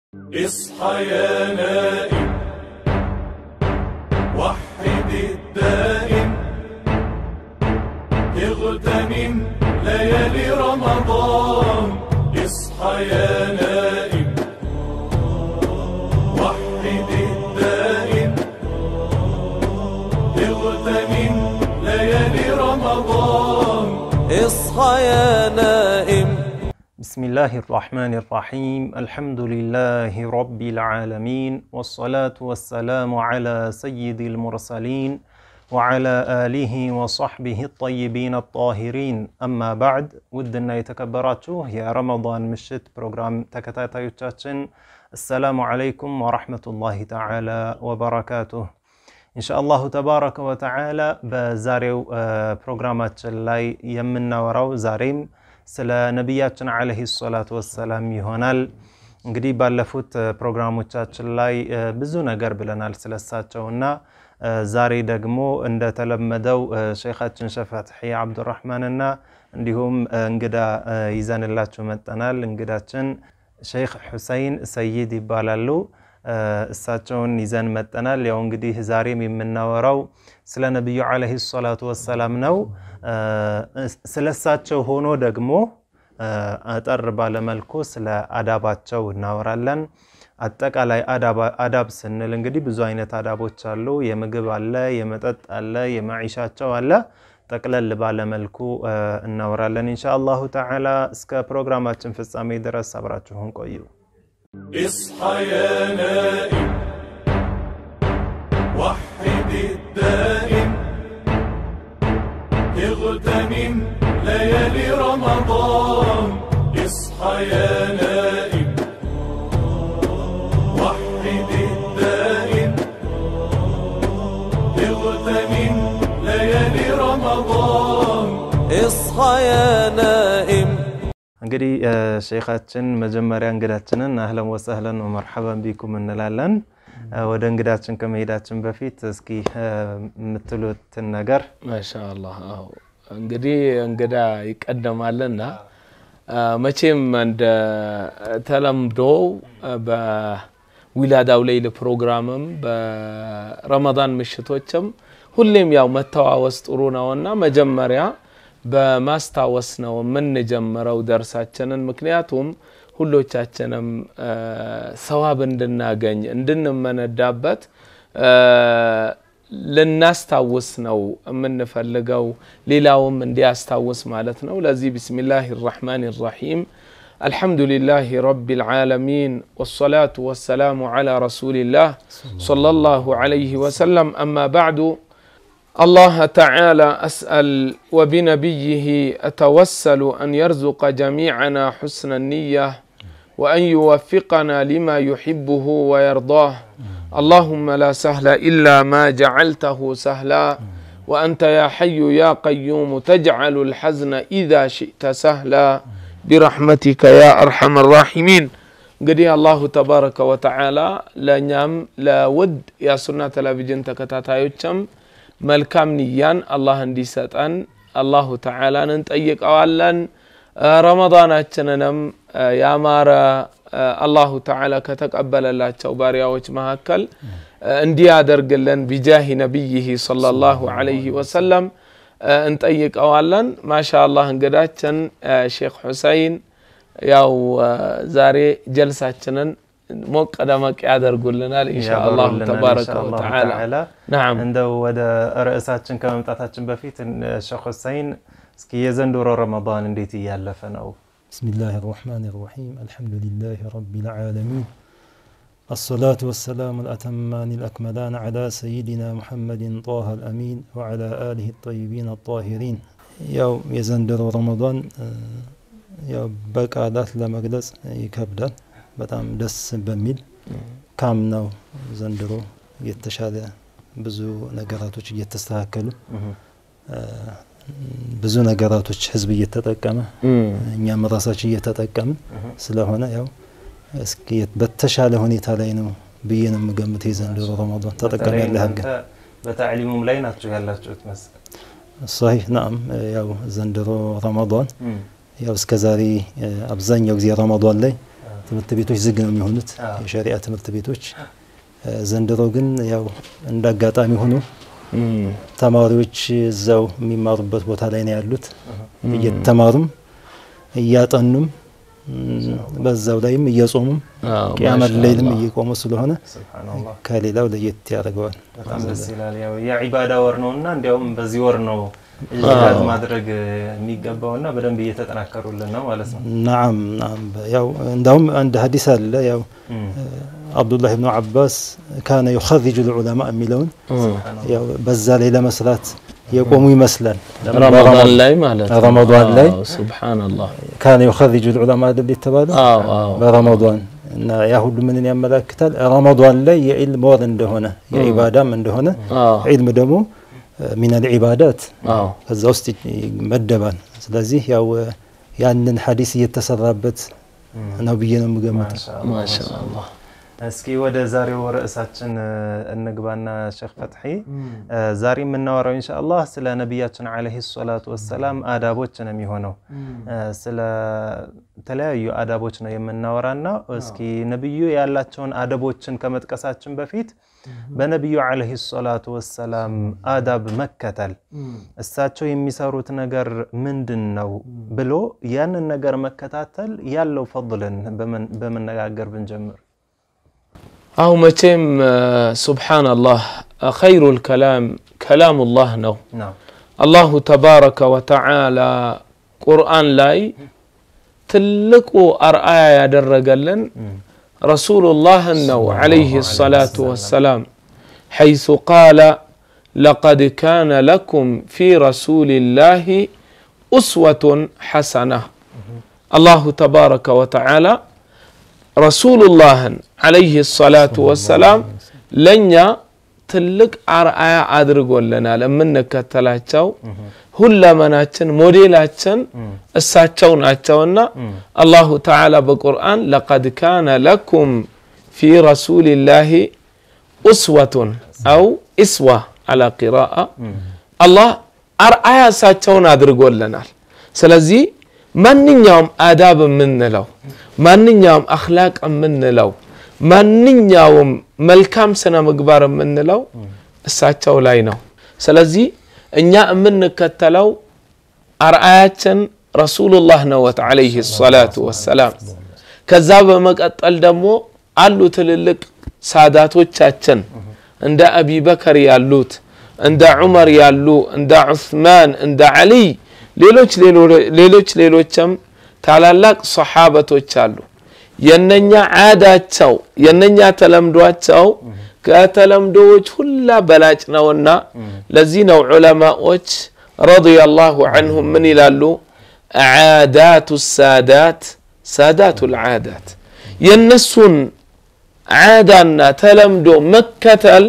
اصحى يا نائم وحد الدائم اغتنم ليالي رمضان اصحى يا نائم وحد الدائم اغتنم ليالي رمضان اصحى يا نائم بسم الله الرحمن الرحيم الحمد لله رب العالمين والصلاة والسلام على سيد المرسلين وعلى آله وصحبه الطيبين الطاهرين أما بعد ودنا يتكبراتشو يا رمضان مشت بروجرام تكتاتا يتشاتشن السلام عليكم ورحمة الله تعالى وبركاته ኢንሻአላሁ ተባረከ ወተዓላ በዛሬው ፕሮግራማችን ላይ የምናወራው ዛሬም ስለ ነቢያችን ዓለይሂ ሰላቱ ወሰላም ይሆናል። እንግዲህ ባለፉት ፕሮግራሞቻችን ላይ ብዙ ነገር ብለናል ስለሳቸው እና ዛሬ ደግሞ እንደተለመደው ሼኻችን ሸፈትሒ አብዱራህማንና እንዲሁም እንግዳ ይዘንላችሁ መጠናል። እንግዳችን ሼክ ሁሰይን ሰይድ ይባላሉ። እሳቸውን ይዘን መጠናል። ያው እንግዲህ ዛሬም የምናወራው ስለ ነቢዩ ዓለይሂ ሰላቱ ወሰላም ነው። ስለ እሳቸው ሆኖ ደግሞ አጠር ባለመልኩ ስለ አዳባቸው እናወራለን። አጠቃላይ አዳብ ስንል እንግዲህ ብዙ አይነት አዳቦች አሉ። የምግብ አለ፣ የመጠጥ አለ፣ የመዒሻቸው አለ። ጠቅለል ባለመልኩ እናወራለን ኢንሻአላሁ ተዓላ። እስከ ፕሮግራማችን ፍጻሜ ድረስ አብራችሁን ቆዩ። اصحى يا نائم وحد الدائم اغتنم ليالي رمضان اصحى يا نائم وحد الدائم اغتنم ليالي رمضان اصحى يا نائم እንግዲህ ሼኻችን መጀመሪያ እንግዳችንን አህለን ወሰህለን ወመርሐበን ቢኩም እንላለን። ወደ እንግዳችን ከመሄዳችን በፊት እስኪ የምትሉትን ነገር ማሻአላህ አዎ እንግዲህ እንግዳ ይቀደማልና መቼም እንደ ተለምዶው በዊላዳው ሌይል ፕሮግራምም በረመዳን ምሽቶችም ሁሌም ያው መተዋወስ ጥሩ ነውና መጀመሪያ በማስታወስ ነው የምንጀምረው ደርሳችንን። ምክንያቱም ሁሎቻችንም ሰዋብ እንድናገኝ እንድንመነዳበት ልናስታውስ ነው የምንፈልገው፣ ሌላውም እንዲያስታውስ ማለት ነው። ለዚህ ቢስሚላህ ራሕማን ራሒም الحمد لله رب العالمين والصلاة والسلام على رسول الله صلى الله عليه وسلم أما بعد الله تعالى أسأل وبنبيه أتوسل أن يرزق جميعنا حسن النية وأن يوفقنا لما يحبه ويرضاه اللهم لا سهل إلا ما جعلته سهلا وأنت يا حي يا قيوم تجعل الحزن إذا شئت سهلا برحمتك يا أرحم الراحمين እንግዲህ አላሁ ተባረከ ወተዓላ ለእኛም ለውድ የሱና ቴሌቪዥን ተከታታዮችም መልካም ንያን አላህ እንዲሰጠን አላሁ ተዓላን እንጠይቀዋለን። ረመዳናችንንም ያማረ አላሁ ተዓላ ከተቀበለላቸው ባሪያዎች መካከል እንዲያደርግልን ቢጃሂ ነቢይህ ሰለላሁ ዐለይሂ ወሰለም እንጠይቀዋለን። ማሻ አላህ እንግዳችን ሼክ ሁሰይን ያው ዛሬ ጀልሳችንን ሞቅ ደመቅ ያደርጉልናል ኢንሻአላሁ ተባረከ ወተዓላ። ናም እንደው ወደ ርዕሳችን ከመምጣታችን በፊት ሼክ ሁሰይን እስኪ የዘንድሮ ረመዳን እንዴት እያለፈ ነው? بسم الله الرحمن الرحيم الحمد لله رب العالمين الصلاة والسلام الأتمان الأكملان على سيدنا محمد طه الأمين وعلى آله الطيبين الطاهرين ያው የዘንድሮ ረመዳን ያው በቃላት ለመግለጽ ይከብዳል። በጣም ደስ በሚል ካምናው ዘንድሮ የተሻለ ብዙ ነገራቶች እየተስተካከሉ ብዙ ነገራቶች ህዝብ እየተጠቀመ እኛም ራሳችን እየተጠቀምን ስለሆነ ያው እስኪ በተሻለ ሁኔታ ላይ ነው ብዬ ነው የምገምት። የዘንድሮ ረመዳን ተጠቃሚ ያለህ ግን በታዕሊሙም ላይ ናቸው ያላችሁት መሰል صحيح نعم ያው ዘንድሮ ረመዳን ያው እስከ ዛሬ አብዛኛው ጊዜ ረመዳን ላይ ትምህርት ቤቶች ዝግ ነው የሚሆኑት አዎ። የሸሪዓ ትምህርት ቤቶች። እ፣ ዘንድሮ ግን ያው እንደ አጋጣሚ ሆኖ እም፣ ተማሪዎች እዛው የሚማሩበት ቦታ ላይ ነው ያሉት። እየተማሩም እያጠኑም እም፣ በዛው ላይም እየጾሙም አዎ፣ ቅያመት ማሻአላህ። ላይልም እየቆሙ ስለሆነ ሱብሃነላህ ከሌላው ለየት ያደርገዋል። በጣም ደስ ይላል። ያው የዒባዳ ወር ነው እና እንዲያውም በዚህ ወር ነው ኢጅቲሃድ ማድረግ የሚገባው እና በደንብ እየተጠናከሩልን ነው ማለት ነው። ናም ናም ያው እንዳውም አንድ ሀዲስ አለ ያው እም፣ አብዱላህ ብኑ አባስ ካነ ዩኸርጁ ልዑለማ የሚለውን ያው በዛ ላይ ለመስራት የቆሙ ይመስላል። ረመዳን ላይ ማለት ነው። ረመዳን ላይ አዎ፣ ሱብሃነላህ። ካነ ዩኸርጁ ልዑለማ አይደል የተባለው አዎ አዎ በረመዳን እና ያ ሁሉ ምንን ያመላክታል? ረመዳን ላይ የዒልም ወር እንደሆነ የዒባዳም እንደሆነ አዎ ዒልም ደግሞ ሚነል ዒባዳት አዎ ከዛ ውስጥ ይመደባል። ስለዚህ ያው ያንን ሐዲስ እየተሰራበት ነው ብዬ ነው የምገምተው። ማሻአላህ። ማሻአላህ እስኪ ወደ ዛሬው ርዕሳችን እ፣ እንግባና ሼክ ፈትሒ እ፣ ዛሬ የምናወራው ኢንሻአላህ ስለ ነቢያችን ዓለይሂ ሰላቱ ወሰላም አዳቦች ነው የሚሆነው። እ፣ ስለ ተለያዩ አዳቦች ነው የምናወራና እስኪ ነቢዩ ያላቸውን አደቦችን ከመጥቀሳችን በፊት በነቢዩ ዓለይሂ ሰላቱ ወሰላም አዳብ መከተል እሳቸው የሚሰሩት ነገር ምንድን ነው ብሎ ያንን ነገር መከታተል ያለው ፈضልን በመን- በመነጋገር ብንጀምር አሁ መቼም ሱብሓነላህ ኸይሩል ከላም ከላሙላህ ነው። ነው አላሁ ተባረከ ወተዓላ ቁርአን ላይ ትልቁ አርአያ ያደረገልን ረሱሉላህን ነው ዓለይሂ ሰላቱ ወሰላም ሐይሱ ቃለ ለቀድ ካነ ለኩም ፊ ረሱሊላሂ ኡስወቱን ሐሰና አላሁ ተባረከ ወተዓላ ረሱሉላህን ዓለይሂ ሰላቱ ወሰላም ለእኛ ትልቅ አርአያ አድርጎልናል። የምንከተላቸው ሁለመናችን ሞዴላችን እሳቸው ናቸውና አላሁ ተዓላ በቁርአን ለቀድ ካነ ለኩም ፊ ረሱሊላሂ ኡስወቱን አው ኢስዋ አላ ቂራአ አላህ አርአያ እሳቸውን አድርጎልናል። ስለዚህ ማንኛውም አዳብ የምንለው ማንኛውም አኽላቅ የምንለው ማንኛውም መልካም ስነ ምግባር የምንለው እሳቸው ላይ ነው። ስለዚህ እኛ የምንከተለው አርአያችን ረሱሉላህ ነወት ዓለይሂ ሰላቱ ወሰላም። ከዛ በመቀጠል ደግሞ አሉ ትልልቅ ሳዳቶቻችን እንደ አቢበከር ያሉት እንደ ዑመር ያሉ እንደ ዑስማን እንደ ዓሊይ ሌሎች ሌሎች ሌሎችም ታላላቅ ሰሓበቶች አሉ። የነኛ ዓዳቸው የነኛ ተለምዷቸው ከተለምዶዎች ሁላ በላጭ ነውና ለዚህ ነው ዑለማዎች ረዲየላሁ ዐንሁም ምን ይላሉ? ዓዳቱ ሳዳት ሳዳቱ ልዓዳት የእነሱን ዓዳና ተለምዶ መከተል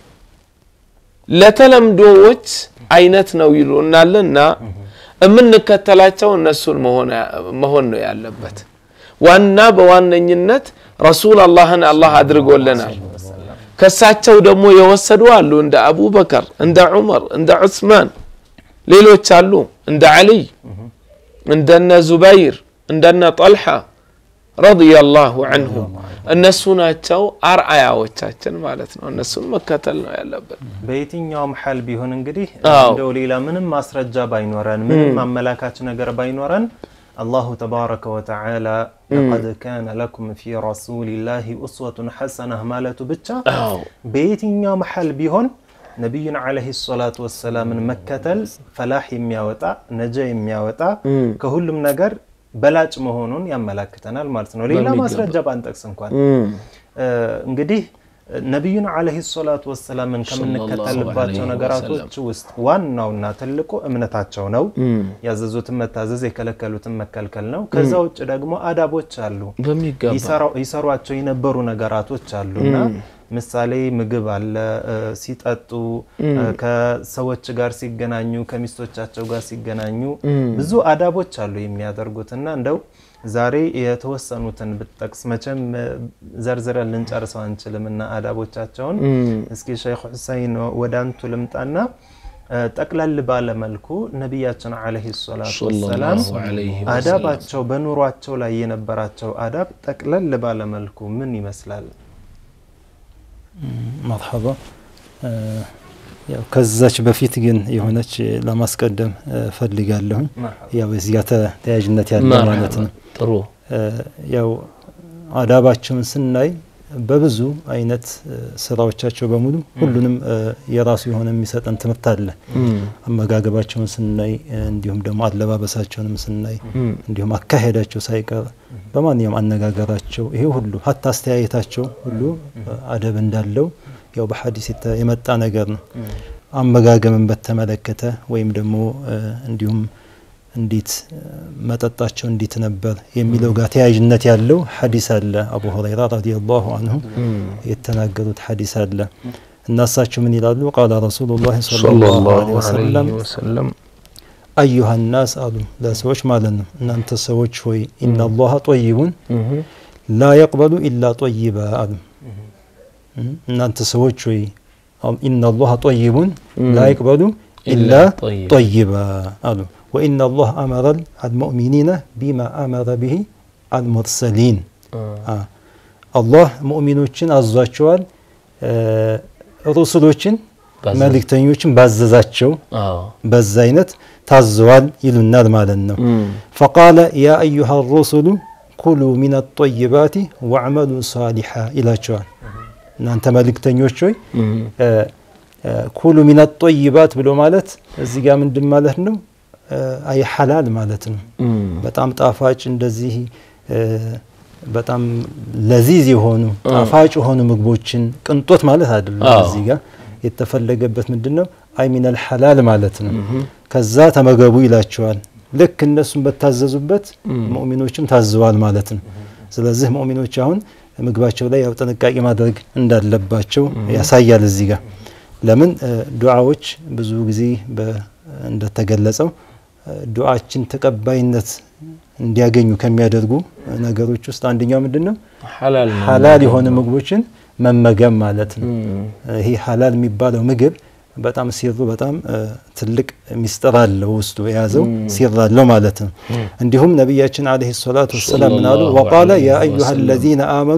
ለተለምዶዎች አይነት ነው ይሉናልና የምንከተላቸው እነሱን መሆን ነው ያለበት። ዋና በዋነኝነት ረሱል አላህን አላህ አድርጎልናል። ከሳቸው ደግሞ የወሰዱ አሉ እንደ አቡበከር፣ እንደ ዑመር፣ እንደ ዑስማን ሌሎች አሉ እንደ ዓሊይ፣ እንደነ ዙበይር፣ እንደነ ጠልሓ ረዲየላሁ ዐንሁም እነሱ ናቸው አርአያዎቻችን ማለት ነው። እነሱን መከተል ነው ያለብን። በየትኛውም ሐል ቢሆን እንግዲህ አዎ። እንደው ሌላ ምንም ማስረጃ ባይኖረን ምንም አመላካች ነገር ባይኖረን አላሁ ተባረከ ወተዓላ ለቀድ ካነ ለኩም ፊ ረሱሊላሂ ኡስወቱን ሐሰነህ ማለቱ ብቻ አዎ በየትኛውም ሐል ቢሆን ነቢዩን ዓለይሂ ሰላቱ ወሰላምን መከተል ፈላህ የሚያወጣ ነጃ የሚያወጣ ከሁሉም ነገር በላጭ መሆኑን ያመላክተናል ማለት ነው። ሌላ በሚገባ። ማስረጃ ባንጠቅስ እንኳን እም፣ እ፣ እንግዲህ ነቢዩን ዓለይሂ ሰላቱ ወሰላምን ሰለላሁ ከምንከተልባቸው ዐለይሂ ነገራቶች ውስጥ ዋናውና ትልቁ እምነታቸው ነው። እም፣ ያዘዙትን መታዘዝ፣ የከለከሉትን መከልከል ነው። ከዛ ውጭ ደግሞ አዳቦች አሉ፣ በሚገባ ይሰራው- ይሰሯቸው የነበሩ ነገራቶች አሉና ምሳሌ ምግብ አለ፣ እ፣ ሲጠጡ፣ እ፣ ከሰዎች ጋር ሲገናኙ፣ ከሚስቶቻቸው ጋር ሲገናኙ ብዙ አዳቦች አሉ የሚያደርጉትና እንደው ዛሬ የተወሰኑትን ብትጠቅስ መቼም እ፣ ዘርዝረን ልንጨርሰው አንችልም እና አዳቦቻቸውን እም፣ እስኪ ሸይኽ ሁሰይን ወደ አንቱ ልምጣና ጠቅለል ባለ መልኩ ነቢያችን ዓለይሂ ሰላቱ ሰለላሁ ወሰላም ዐለይሂ ወሰለም። አዳባቸው በኑሯቸው ላይ የነበራቸው አዳብ ጠቅለል ባለ መልኩ ምን ይመስላል? መርሐባ እ፣ ያው ከዛች በፊት ግን የሆነች ለማስቀደም እ፣ ፈልጋለሁኝ ያው እዚህ ጋር ተ- ተያያዥነት ያለው ማለት ነው። ጥሩ እ፣ ያው አዳባቸውን ስናይ በብዙ አይነት እ፣ ስራዎቻቸው በሙሉ ሁሉንም እ፣ የራሱ የሆነ የሚሰጠን ትምህርት አለ። አመጋገባቸውን ስናይ እ፣ እንዲሁም ደግሞ አለባበሳቸውንም ስናይ እንዲሁም አካሄዳቸው ሳይቀር በማንኛውም አነጋገራቸው ይሄ ሁሉ ሀታ አስተያየታቸው ሁሉ እ፣ አደብ እንዳለው ያው በሐዲስ የተ- የመጣ ነገር ነው። አመጋገብን በተመለከተ ወይም ደግሞ እ፣ እንዲሁም እንዴት እ፣ መጠጣቸው እንዴት ነበር የሚለው ጋር ተያያዥነት ያለው ሐዲስ አለ። አቡ ሁረይራ ረዲየላሁ አንሁ የተናገሩት ሐዲስ አለ እና እሳቸው ምን ይላሉ? ቃለ ረሱሉላህ ሰለላሁ ዐለይሂ ወሰለም ወሰለም አዩሃ ናስ አሉ ለሰዎች ማለት ነው። እናንተ ሰዎች ሆይ ኢነላሀ ጠይቡን ላ የቅበሉ ኢላ ጠይባ አሉ። እናንተ ሰዎች ሆይ ኢነላሀ ጠይቡን ላ የቅበሉ ኢላ ጠይባ። ጠይባ አሉ። ወኢነ ላህ አመረ አልሙእሚኒነ ቢማ አመረ ብሂ አልሙርሰሊን አ፣ አላህ ሙእሚኖችን አዟቸዋል እ፣ ሩሱሎችን ባዘ- መልእክተኞችን ባዘዛቸው አዎ በዛ አይነት ታዘዋል ይሉናል ማለት ነው። ፈቃለ ያ አዩሃ ሩሱሉ ኩሉ ሚን ጠይባቲ ወዕመሉ ሳሊሓ ይላቸዋል። እናንተ መልእክተኞች ሆይ እ፣ እ፣ ኩሉ ሚን ጠይባት ብሎ ማለት እዚህ ጋር ምንድን ማለት ነው? እ፣ አይ ሐላል ማለት ነው። በጣም ጣፋጭ እንደዚህ እ፣ በጣም ለዚዝ የሆኑ ጣፋጭ የሆኑ ምግቦችን ቅንጦት ማለት አይደለም። አዎ። እዚህ ጋር የተፈለገበት ምንድን ነው? አይ ሚነል ሐላል ማለት ነው። ከዛ ተመገቡ ይላቸዋል። ልክ እነሱም በታዘዙበት ሙእሚኖችም ታዘዋል ማለት ነው። ስለዚህ ሙእሚኖች አሁን ምግባቸው ላይ ያው ጥንቃቄ ማድረግ እንዳለባቸው ያሳያል እዚህ ጋር ለምን እ፣ ዱዓዎች ብዙ ጊዜ በ- እንደተገለጸው እ፣ ዱዓችን ተቀባይነት እንዲያገኙ ከሚያደርጉ ነገሮች ውስጥ አንደኛው ምንድን ነው? ሐላል ነው። ሐላል የሆነ ምግቦችን መመገብ ማለት ነው። ይሄ ሐላል የሚባለው ምግብ በጣም ሲሩ በጣም እ፣ ትልቅ ሚስጥር አለው ውስጡ የያዘው ሲር አለው ማለት ነው። እንዲሁም ነቢያችን አለይሂ ሰላቱ ወሰላም ምን አሉ? ሰለላሁ ወቃለ ያ ዐለይሂ አዩሃ ወሰለም። አለዚነ አመኑ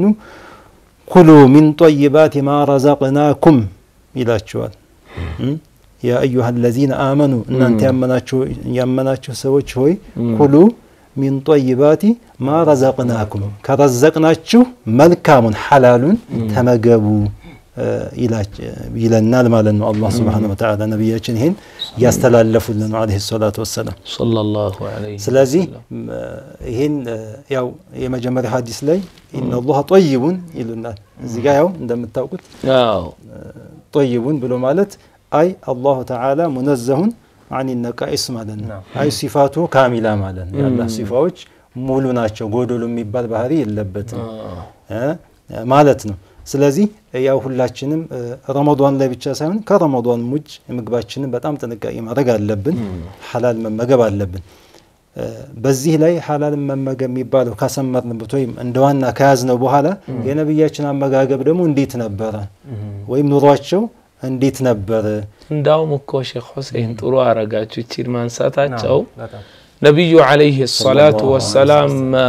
ኩሉ ሚን ጠይባት ማ ረዛቅናኩም ይላቸዋል። እም? ያ አዩሃ አለዚነ አመኑ እናንተ ያመናችሁ ያመናችሁ ሰዎች ሆይ ኩሉ ሚን ጠይባቲ ማ ረዘቅናኩም ከረዘቅናችሁ መልካሙን ሐላሉን ተመገቡ እ፣ ይላች- ይለናል ማለት ነው። አላህ ስብሓነሁ ወተዓላ ነቢያችን ይህን እያስተላለፉልን ነው አለይሂ ሰላቱ ወሰላም። ሰለላሁ ዐለይሂ ስለዚህ ም፣ ይህን እ፣ ያው የመጀመሪያ ሀዲስ ላይ ኢነላህ ጠይቡን ይሉናል። እዚህ ጋ ያው እንደምታውቁት አዎ ጠይቡን ብሎ ማለት አይ አላሁ ተዓላ ሙነዘሁን አን ነቃኢስ ማለት ነው። አይ ሲፋቱ ካሚላ ማለት ነው። የአላህ ሲፋዎች ሙሉ ናቸው፣ ጎዶሎ የሚባል ባህሪ የለበትም እ ማለት ነው። ስለዚህ ያው ሁላችንም እ፣ ረመዷን ላይ ብቻ ሳይሆን ከረመዷን ውጭ ምግባችንን በጣም ጥንቃቄ ማድረግ አለብን። ሐላል መመገብ አለብን። እ፣ በዚህ ላይ ሐላልን መመገብ የሚባለው ካሰመርንበት ወይም እንደ ዋና ከያዝነው በኋላ የነቢያችን አመጋገብ ደግሞ እንዴት ነበረ ወይም ኑሯቸው እንዴት ነበረ? እንዳውም እኮ ሼክ ሁሴን ጥሩ አረጋችሁ ይቺን ማንሳታቸው በጣም ነቢዩ ዓለይሂ ሰላቱ ወሰላም አ፣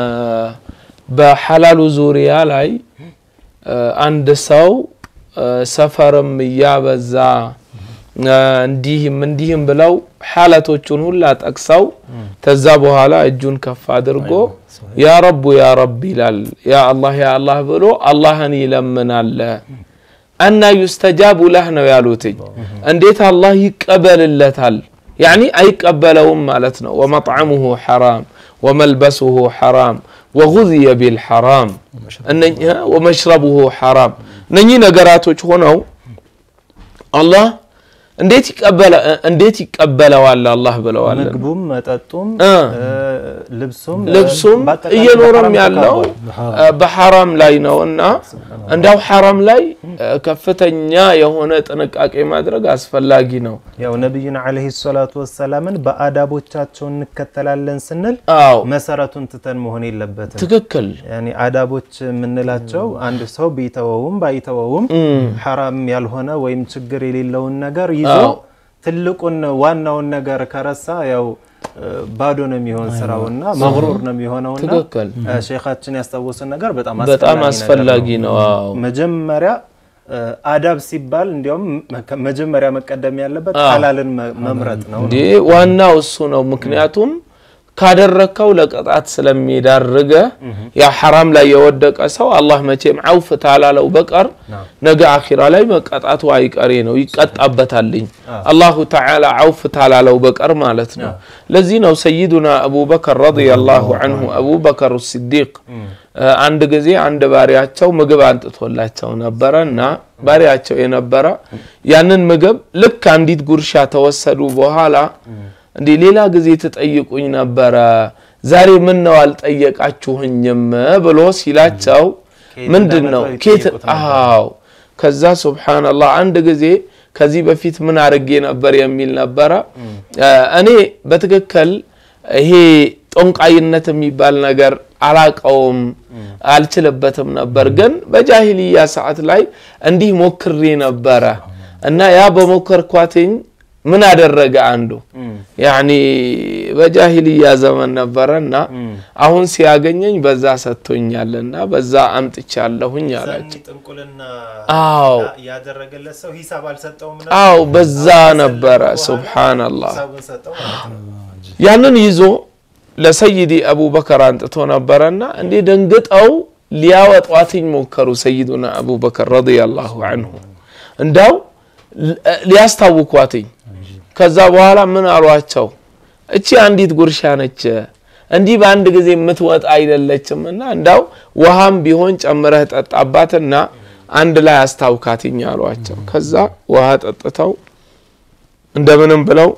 በሐላሉ ዙሪያ ላይ አ፣ አንድ ሰው አ፣ ሰፈርም እያበዛ አ፣ እንዲህም እንዲህም ብለው ሐለቶቹን ሁላ ጠቅሰው ተዛ በኋላ እጁን ከፍ አድርጎ ያ ረቡ ያ ረብ ይላል። ያ አላህ ያ አላህ ብሎ አላህን ይለምናል። አና ዩስተጃቡ ለህ ነው ያሉትኝ። እንዴት አላህ ይቀበልለታል? ያኒ አይቀበለውም ማለት ነው። ወመጥዓሙሁ ሐራም ወመልበሱሁ ሐራም ወጉዝየ ቢልሐራም እነኚህ ወመሽረቡሁ ሐራም እነኚህ ነገራቶች ሆነው አላህ እንዴት ይቀበለ እንዴት ይቀበለዋል አላህ ብለዋል። ምግቡም መጠጡም እ እ፣ ልብሱም ልብሱም በአጠቃላይ እየኖረም በሐራም ያለው ተካቧል። እ፣ በሐራም ላይ ነው እና እንዳው ሐራም ላይ እ፣ ከፍተኛ የሆነ ጥንቃቄ ማድረግ አስፈላጊ ነው። ያው ነቢዩን ዓለይሂ ሰላቱ ወሰላምን በአዳቦቻቸው እንከተላለን ስንል አዎ መሰረቱን ትተን መሆን የለበትም። ትክክል። ያኔ አዳቦች የምንላቸው አንድ ሰው ቢተወውም ባይተወውም ሐራም ያልሆነ ወይም ችግር የሌለውን ነገር ይዞ አዎ። ትልቁን ዋናውን ነገር ከረሳ ያው እ፣ ባዶ ነው የሚሆን ስራውና መግሩር ነው የሚሆነውና ትክክል። እ፣ ሼኻችን ያስታወሱን ነገር በጣም በጣም ነገር አስፈላጊ ነው። አዎ መጀመሪያ እ፣ አዳብ ሲባል እንዲያውም መ- መጀመሪያ መቀደም ያለበት ሐላልን መ- መምረጥ ነው። እንዴ ዋናው እሱ ነው። ምክንያቱም ካደረግከው ለቅጣት ስለሚዳርገ ያ ሐራም ላይ የወደቀ ሰው አላህ መቼም አውፍ ታላለው በቀር ነገ አኺራ ላይ መቀጣቱ አይቀሬ ነው፣ ይቀጣበታልኝ አላሁ ተዓላ አውፍ ታላለው በቀር ማለት ነው። ለዚህ ነው ሰይዱና አቡበከር ረዲየላሁ አንሁ አቡበከር ሲዲቅ አንድ ጊዜ አንድ ባሪያቸው ምግብ አንጥቶላቸው ነበረ እና ባሪያቸው የነበረ ያንን ምግብ ልክ አንዲት ጉርሻ ተወሰዱ በኋላ እንዲህ ሌላ ጊዜ ትጠይቁኝ ነበረ ዛሬ ምን ነው አልጠየቃችሁኝም ብሎ ሲላቸው ከየት ምንድን ነው እንዳመጣው ኬት ይጠይቁት ነበር። አዎ ከዛ ሱብሓነላህ አንድ ጊዜ ከዚህ በፊት ምን አድርጌ ነበር የሚል ነበረ እኔ በትክክል ይሄ ጦንቃይነት የሚባል ነገር አላቀውም አልችልበትም ነበር ግን በጃሂልያ ሰዓት ላይ እንዲህ ሞክሬ ነበረ እና ያ በሞከርኳትኝ ምን አደረገ አንዱ ያኒ በጃሂልያ ዘመን ነበረ እና አሁን ሲያገኘኝ በዛ ሰጥቶኛልና በዛ አምጥቻለሁኝ አላቸው ጥንቁልና አዎ ያደረገለት ሰው ሂሳብ አልሰጠውም አዎ በዛ ነበረ ሱብሓነላህ ሂሳቡን ሰጠው ማለት ነው። ያንን ይዞ ለሰይዲ አቡበከር አንጥቶ ነበረና እንዴ ደንግጠው ሊያወጧትኝ ሞከሩ ሰይዱና አቡበከር ረዲየላሁ አንሁ እንዳው ሊያስታውኳትኝ ከዛ በኋላ ምን አሏቸው እቺ አንዲት ጉርሻ ነች እንዲህ በአንድ ጊዜ የምትወጣ አይደለችም እና እንዳው ውሃም ቢሆን ጨምረህ ጠጣባትና አንድ ላይ አስታውካትኝ አሏቸው ከዛ ውሃ ጠጥተው እንደምንም ብለው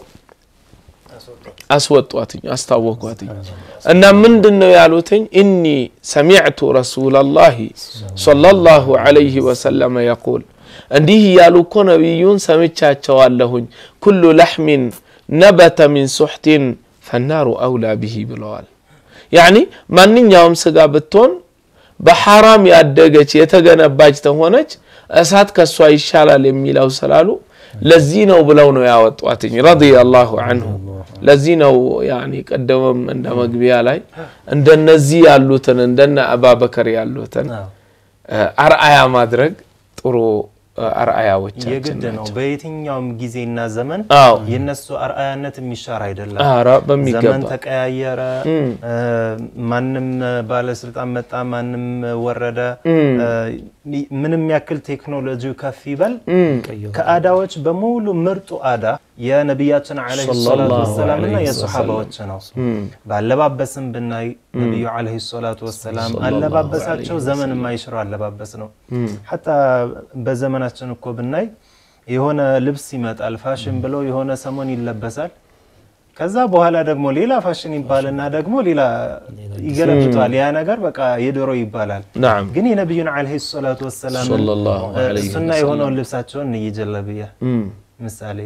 አስወጧትኝ አስታወቋትኝ እና ምንድን ነው ያሉትኝ ኢኒ ሰሚዕቱ ረሱላላሂ ሰለላሁ ዐለይሂ ወሰለመ የቁል እንዲህ እያሉ እኮ ነቢዩን ሰምቻቸዋለሁኝ ኩሉ ለሕሚን ነበተ ሚን ሱሕቲን ፈናሩ አውላ ብሂ ብለዋል ያኒ ማንኛውም ስጋ ብትሆን በሐራም ያደገች የተገነባች ተሆነች እሳት ከሷ ይሻላል የሚለው ስላሉ ለዚህ ነው ብለው ነው ያወጧትኝ ረዲየላሁ አንሁ ለዚህ ነው ያኒ ቀደመም እንደ መግቢያ ላይ እንደነዚህ ያሉትን እንደነ አባበከር ያሉትን አርአያ ማድረግ ጥሩ አርአያዎቻችን የግድ ነው። በየትኛውም ጊዜና ዘመን አዎ የነሱ አርአያነት የሚሻር አይደለም። ኧረ ዘመን በሚገባ ተቀያየረ፣ ማንም ባለስልጣን መጣ፣ ማንም ወረደ፣ ምንም ያክል ቴክኖሎጂው ከፍ ይበል፣ ከአዳዎች በሙሉ ምርጡ አዳ የነቢያችን ዓለይሂ ሰላቱ ወሰላም እና የሰሓባዎች ነው። በአለባበስም ብናይ ነቢዩ ዓለይሂ ሰላቱ ወሰላም አለባበሳቸው ዘመን የማይሽረው አለባበስ ነው። ሐታ በዘመናችን እኮ ብናይ የሆነ ልብስ ይመጣል ፋሽን ብለው የሆነ ሰሞን ይለበሳል። ከዛ በኋላ ደግሞ ሌላ ፋሽን ይባልና ደግሞ ሌላ ይገለብጠዋል። ያ ነገር በቃ የድሮ ይባላል። ናም ግን የነቢዩን ዓለይሂ ሰላቱ ወሰላም ሰለላሁ ዐለይሂ ሱና የሆነውን ልብሳቸውን እየጀለብያ ምሳሌ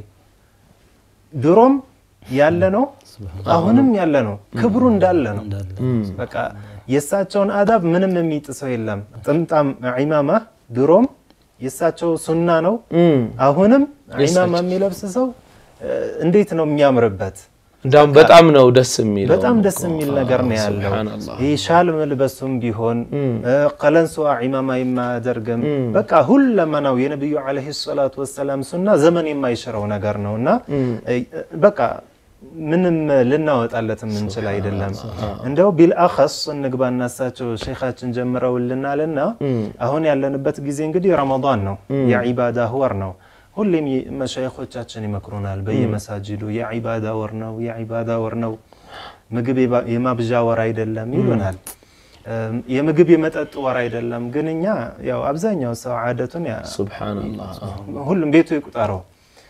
ድሮም ያለ ነው፣ አሁንም ያለ ነው። ክብሩ እንዳለ ነው። በቃ የእሳቸውን አዳብ ምንም የሚጥሰው የለም። ጥምጣም ዒማማ ድሮም የእሳቸው ሱና ነው። አሁንም ዒማማ የሚለብስ ሰው እንዴት ነው የሚያምርበት? እንዳውም በጣም ነው ደስ የሚለው በጣም ደስ የሚል ነገር ነው ያለው። ሱብሓነላህ ይህ ሻል መልበሱም ቢሆን ቀለንሷ ዒማማ የማያደርግም በቃ ሁለመናው የነቢዩ ዓለይሂ ሰላቱ ወሰላም ሱና ዘመን የማይሽረው ነገር ነው እና በቃ ምንም ልናወጣለት የምንችል አይደለም። እንደው ቢልአኸስ እንግባና እሳቸው ሼኻችን ጀምረውልናልና አሁን ያለንበት ጊዜ እንግዲህ ረመዳን ነው፣ የዒባዳ ወር ነው። ሁሌም መሻይኾቻችን ይመክሩናል በየመሳጅዱ የዒባዳ ወር ነው፣ የዒባዳ ወር ነው፣ ምግብ የማብዣ ወር አይደለም ይሉናል። የምግብ የመጠጥ ወር አይደለም። ግን እኛ ያው አብዛኛው ሰው ዓደቱን ያ- ሱብሓነላህ ሁሉም ቤቱ ይቁጠረው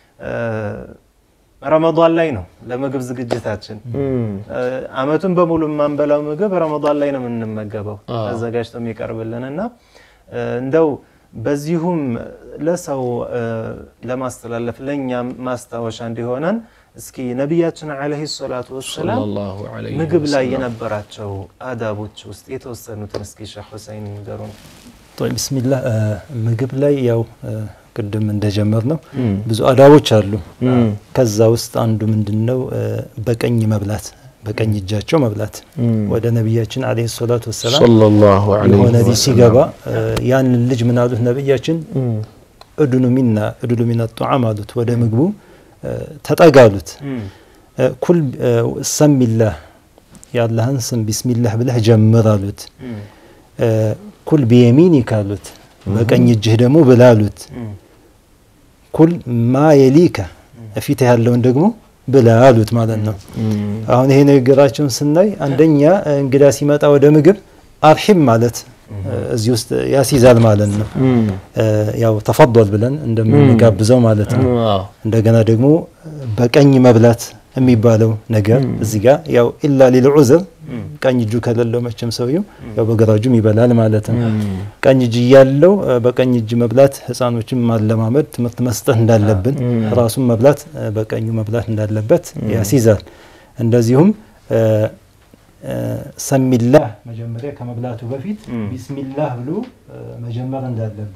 ረመዳን ላይ ነው ለምግብ ዝግጅታችን። አመቱን በሙሉ የማንበላው ምግብ ረመዳን ላይ ነው የምንመገበው አዘጋጅቶ የሚቀርብልን እና እንደው በዚሁም ለሰው ለማስተላለፍ ለእኛም ማስታወሻ እንዲሆነን እስኪ ነቢያችን ዓለይሂ ሰላቱ ወሰላም ሰለላሁ ዐለይሂ ምግብ ላይ ወሰለም። የነበራቸው አዳቦች ውስጥ የተወሰኑትን እስኪ ሼህ ሁሰይን ንገሩን። ጦይ ቢስሚላህ ምግብ ላይ ያው ቅድም እንደጀመር ነው ብዙ አዳቦች አሉ። ከዛ ውስጥ አንዱ ምንድን ነው በቀኝ መብላት፣ በቀኝ እጃቸው መብላት። ወደ ነቢያችን አለይሂ ሰላቱ ወሰላም ሰለላሁ ዐለይሂ የሆነ ልጅ ወሰለም ሲገባ ያንን ልጅ ምን አሉት ነቢያችን እድኑ ሚና እድሉ ሚና ጧዓም አሉት። ወደ ምግቡ ተጠጋሉት። ኩል ሰሚላህ የአላህን ስም ቢስሚላህ ብለህ ጀምር አሉት። ኩል ቢየሚኒክ አሉት። በቀኝ እጅህ ደግሞ ብላ አሉት። ኩል ማ የሊከ ፊትህ ያለውን ደግሞ ብላ አሉት ማለት ነው። አሁን ይሄ ንግግራቸውን ስናይ አንደኛ እንግዳ ሲመጣ ወደ ምግብ አርሒም ማለት እዚህ ውስጥ ያስይዛል ማለት ነው። ያው ተፈضል ብለን እንደምንጋብዘው ማለት ነው። አዎ። እንደገና ደግሞ በቀኝ መብላት የሚባለው ነገር እዚህ ጋር ያው ኢላ ሊል ዑዝር ቀኝ እጁ ከሌለው መቼም ሰውየው ያው በግራ እጁም ይበላል ማለት ነው። ቀኝ እጅ እያለው እ፣ በቀኝ እጅ መብላት ህፃኖችን ማለማመድ ትምህርት መስጠት እንዳለብን ራሱን መብላት እ፣ በቀኙ መብላት እንዳለበት ያስይዛል። እንደዚሁም እ፣ እ፣ ሰሚላህ መጀመሪያ ከመብላቱ በፊት ቢስሚላህ ብሎ እ፣ መጀመር እንዳለበት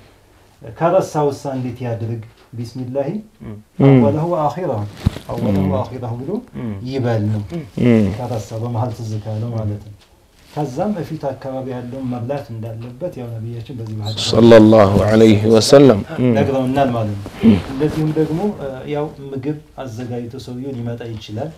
ከረሳ ውሳ እንዴት ያድርግ? ቢስሚላሂ አወለሁ ወአኺረሁ አወለሁ ወአኺረሁ ብሎ ይበል ነው። ከረሳ በመሀል ትዝ ካለው ማለት ነው። ከዛም በፊት አካባቢ ያለውን መብላት እንዳለበት ያው ነቢያችን በዚህ ባህል ሰለላሁ ዐለይሂ ወሰለም ነግረውናል ማለት ነው። እንደዚሁም ደግሞ እ፣ ያው ምግብ አዘጋጅቶ ሰውየው ሊመጣ ይችላል።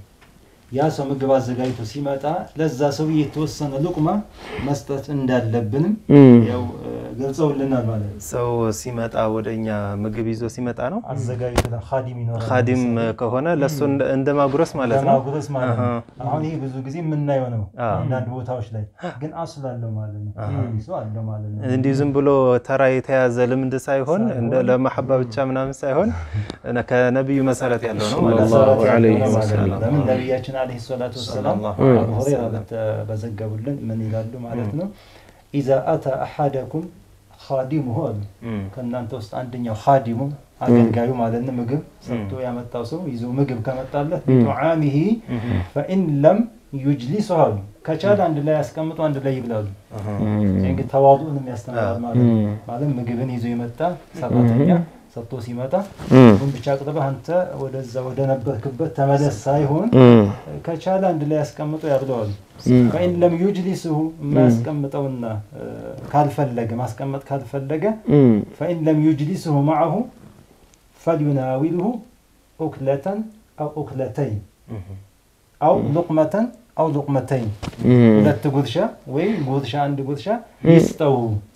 ያ ሰው ምግብ አዘጋጅቶ ሲመጣ ለዛ ሰውዬ የተወሰነ ሉቅማ መስጠት እንዳለብንም ያው እ፣ ገልጸውልናል ማለት ነው። ሰው ሲመጣ ወደኛ ምግብ ይዞ ሲመጣ ነው አዘጋጅቶ ኻዲም ይኖራል። ካዲም ከሆነ ለእሱ እንደ- እንደ ማጉረስ ማለት ነው። ለማጉረስ ማለት ነው። አሁን ይሄ ብዙ ጊዜ የምናየው ነው አዎ። አንዳንድ ቦታዎች ላይ ግን አስል አለው ማለት ነው። ሰው አለው ማለት ነው። እንዲሁ ዝም ብሎ ተራ የተያዘ ልምድ ሳይሆን እንደ ለመሐባ ብቻ ምናምን ሳይሆን እነ- ከነቢዩ መሰረት ያለው ነው ማለት ነው። ሰለላሁ ዐለይሂ ማለት ነው። ወሰለም። ለምን ነቢያችን አለይሂ ሰላቱ ወሰላም ሰለላሁ አቡ ሁረይራ በተ- በዘገቡልን ምን ይላሉ ማለት ነው ኢዛ አታ አሐደኩም ኻዲሙሁ አሉ እም፣ ከእናንተ ውስጥ አንደኛው ኻዲሙ አገልጋዩ ማለት ነው ምግብ ሰጥቶ ያመጣው ሰው ይዞ ምግብ ከመጣለት ቢጡዓሚሂ ፈኢን ለም ዩጅሊሱ አሉ ከቻለ አንድ ላይ ያስቀምጡ አንድ ላይ ይብላሉ። ይህ እንግዲህ ተዋዱእንም ያስተምራል ማለት ነው። ማለት ምግብን ይዞ የመጣ ሰራተኛ ሰጥቶ ሲመጣ ምግቡን ብቻ አቅርበህ አንተ ወደዛ ወደ ነበርክበት ተመለስ ሳይሆን ከቻለ አንድ ላይ ያስቀምጡ ያብለዋል። ፈኢን ለም ዩጅሊስሁ የማያስቀምጠውና እ፣ ካልፈለገ ማስቀመጥ ካልፈለገ ፈኢን ለም ዩጅሊስሁ መዐሁ ፈልዩናዊልሁ ኡክለተን አው ኡክለተይን አው ሉቅመተን አው ሉቅመተይን ሁለት ጉርሻ ወይም ጉርሻ አንድ ጉርሻ ይስጠው።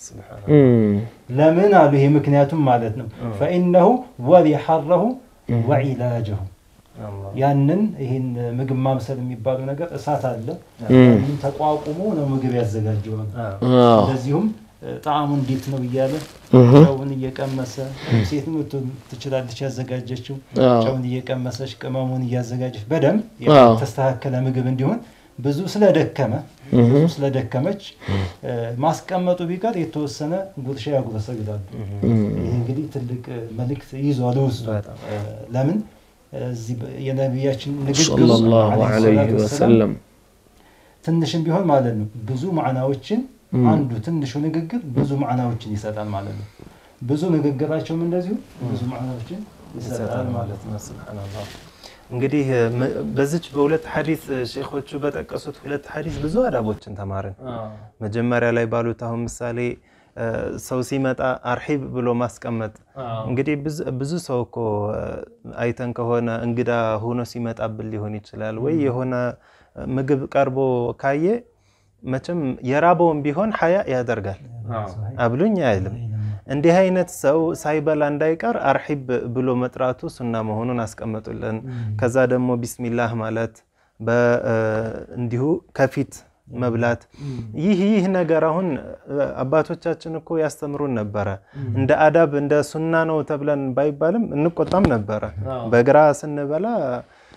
ለምን አሉ? ይሄ ምክንያቱም ማለት ነው ፈኢነሁ ወሊ ሐረሁ ወዒላጀሁ ያንን ይህን ምግብ ማምሰል የሚባለው ነገር እሳት አለ። ያንን ተቋቁሞ ነው ምግብ ያዘጋጀዋል። እንደዚሁም እ፣ ጣዕሙ እንዴት ነው እያለ ጨውን እየቀመሰ ሴት ትችላለች ያዘጋጀችው ጨውን እየቀመሰች ቅመሙን እያዘጋጀች በደንብ አዎ። የተስተካከለ ምግብ እንዲሆን ብዙ ስለደከመ ብዙ ስለደከመች እ፣ ማስቀመጡ ቢቀር የተወሰነ ጉርሻ ያጉረሰው ይላሉ። ይህ እንግዲህ ትልቅ እ፣ መልእክት ይዟል ውስጡ እ፣ ለምን እዚህ በ- የነቢያችን ንግግር ሰለላሁ ዓለይሂ ዐለይሂ ሰላቱ ወሰላም ወሰለም ትንሽም ቢሆን ማለት ነው ብዙ ማዕናዎችን አንዱ ትንሹ ንግግር ብዙ ማዕናዎችን ይሰጣል ማለት ነው። ብዙ ንግግራቸውም እንደዚሁ ብዙ ማዕናዎችን ይሰጣል ማለት ነው። ሱብሃነላህ። እንግዲህ ም- በዚች በሁለት ሐዲስ ሼኾቹ በጠቀሱት ሁለት ሐዲስ ብዙ አዳቦችን ተማርን። መጀመሪያ ላይ ባሉት አሁን ምሳሌ እ፣ ሰው ሲመጣ አርሒብ ብሎ ማስቀመጥ እንግዲህ ብዙ- ብዙ ሰው እኮ እ፣ አይተን ከሆነ እንግዳ ሆኖ ሲመጣብን ሊሆን ይችላል ወይ የሆነ ምግብ ቀርቦ ካየ መቼም የራበውን ቢሆን ሀያ ያደርጋል አብሉኝ አይልም። እንዲህ አይነት ሰው ሳይበላ እንዳይቀር አርሒብ ብሎ መጥራቱ ሱና መሆኑን አስቀመጡልን። ከዛ ደግሞ ቢስሚላህ ማለት በ- እ፣ እንዲሁ ከፊት መብላት ይህ ይህ ነገር አሁን እ፣ አባቶቻችን እኮ ያስተምሩን ነበረ። እንደ አዳብ እንደ ሱና ነው ተብለን ባይባልም እንቆጣም ነበረ። በግራ ስንበላ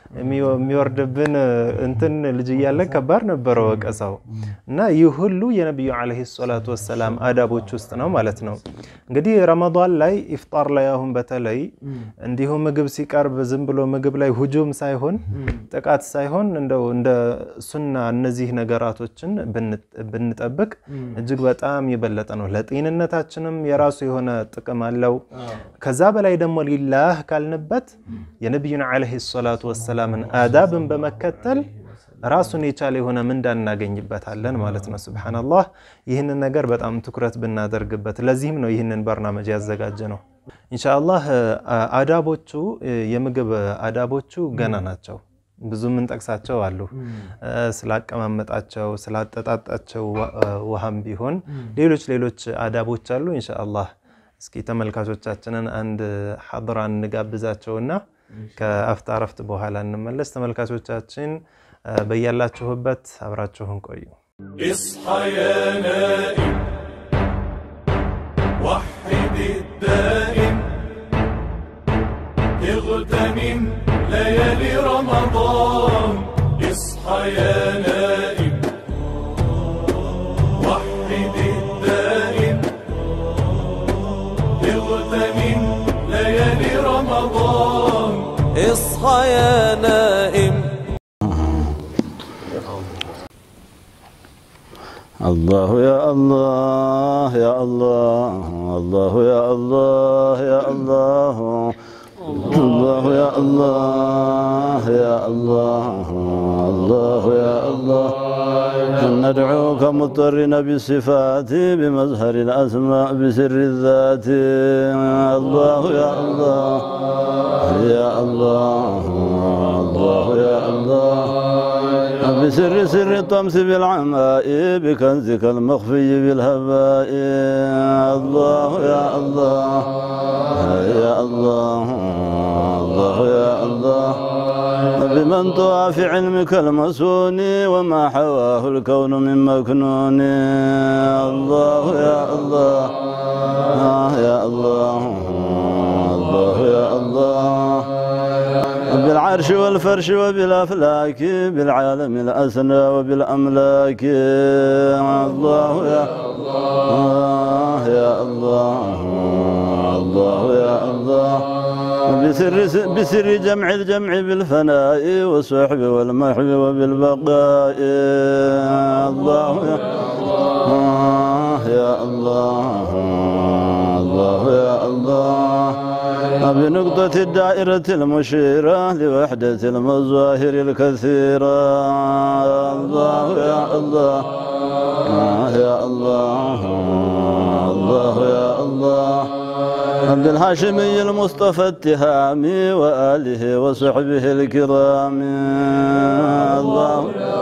የሚወ- የሚወርድብን እንትን ልጅ እያለን ከባድ ነበረ ወቀሳው እና ይህ ሁሉ የነቢዩ ዓለይሂ ሰላቱ ወሰላም አዳቦች ውስጥ ነው ማለት ነው። እንግዲህ ረመዳን ላይ ኢፍጣር ላይ አሁን በተለይ እንዲሁ ምግብ ሲቀርብ ዝም ብሎ ምግብ ላይ ሁጁም ሳይሆን ጥቃት ሳይሆን እንደው እንደ ሱና እነዚህ ነገራቶችን ብን- ብንጠብቅ እጅግ በጣም የበለጠ ነው። ለጤንነታችንም የራሱ የሆነ ጥቅም አለው። ከዛ በላይ ደግሞ ሊላህ ካልንበት የነቢዩን ዓለይሂ ሰላቱ ወሰላምን አዳብን በመከተል ራሱን የቻለ የሆነ ምንዳ እናገኝበታለን ማለት ነው። ሱብሓነላህ ይህንን ነገር በጣም ትኩረት ብናደርግበት፣ ለዚህም ነው ይህንን በርናመጅ ያዘጋጀ ነው። ኢንሻአላህ አ- አዳቦቹ የምግብ አዳቦቹ ገና ናቸው። ብዙ የምንጠቅሳቸው አሉ። እ፣ ስላቀማመጣቸው፣ ስላጠጣጣቸው ዋ- ውሃም ቢሆን ሌሎች ሌሎች አዳቦች አሉ። ኢንሻአላህ እስኪ ተመልካቾቻችንን አንድ ሐድራ እንጋብዛቸውና ከአፍታ ረፍት በኋላ እንመለስ። ተመልካቾቻችን እ፣ በያላችሁበት አብራችሁን ቆዩ። اصحى يا نائم وحد الدائم اغتنم ليالي رمضان اصحى يا نائم وحد الدائم اغتنم ليالي رمضان اصحى يا نائم الله يا الله يا الله الله يا الله يا الله الله يا الله يا الله الله يا الله ندعوك مضطرين بالصفات بمظهر الأسماء بسر الذات الله يا الله يا الله الله يا الله بسر سر الطمس بالعماء بكنزك المخفي بالهباء الله يا الله يا الله الله يا الله بمن طوى في علمك المسون وما حواه الكون من مكنون الله يا الله يا الله الله يا الله بالعرش والفرش وبالأفلاك بالعالم الأسنى وبالأملاك الله يا الله يا الله الله يا الله بسر بسر جمع الجمع بالفناء والصحب والمحب وبالبقاء الله يا الله يا الله الله يا الله بنقطة الدائرة المشيرة لوحدة المظاهر الكثيرة الله يا الله يا الله الله يا الله عبد الهاشمي المصطفى التهامي وآله وصحبه الكرام الله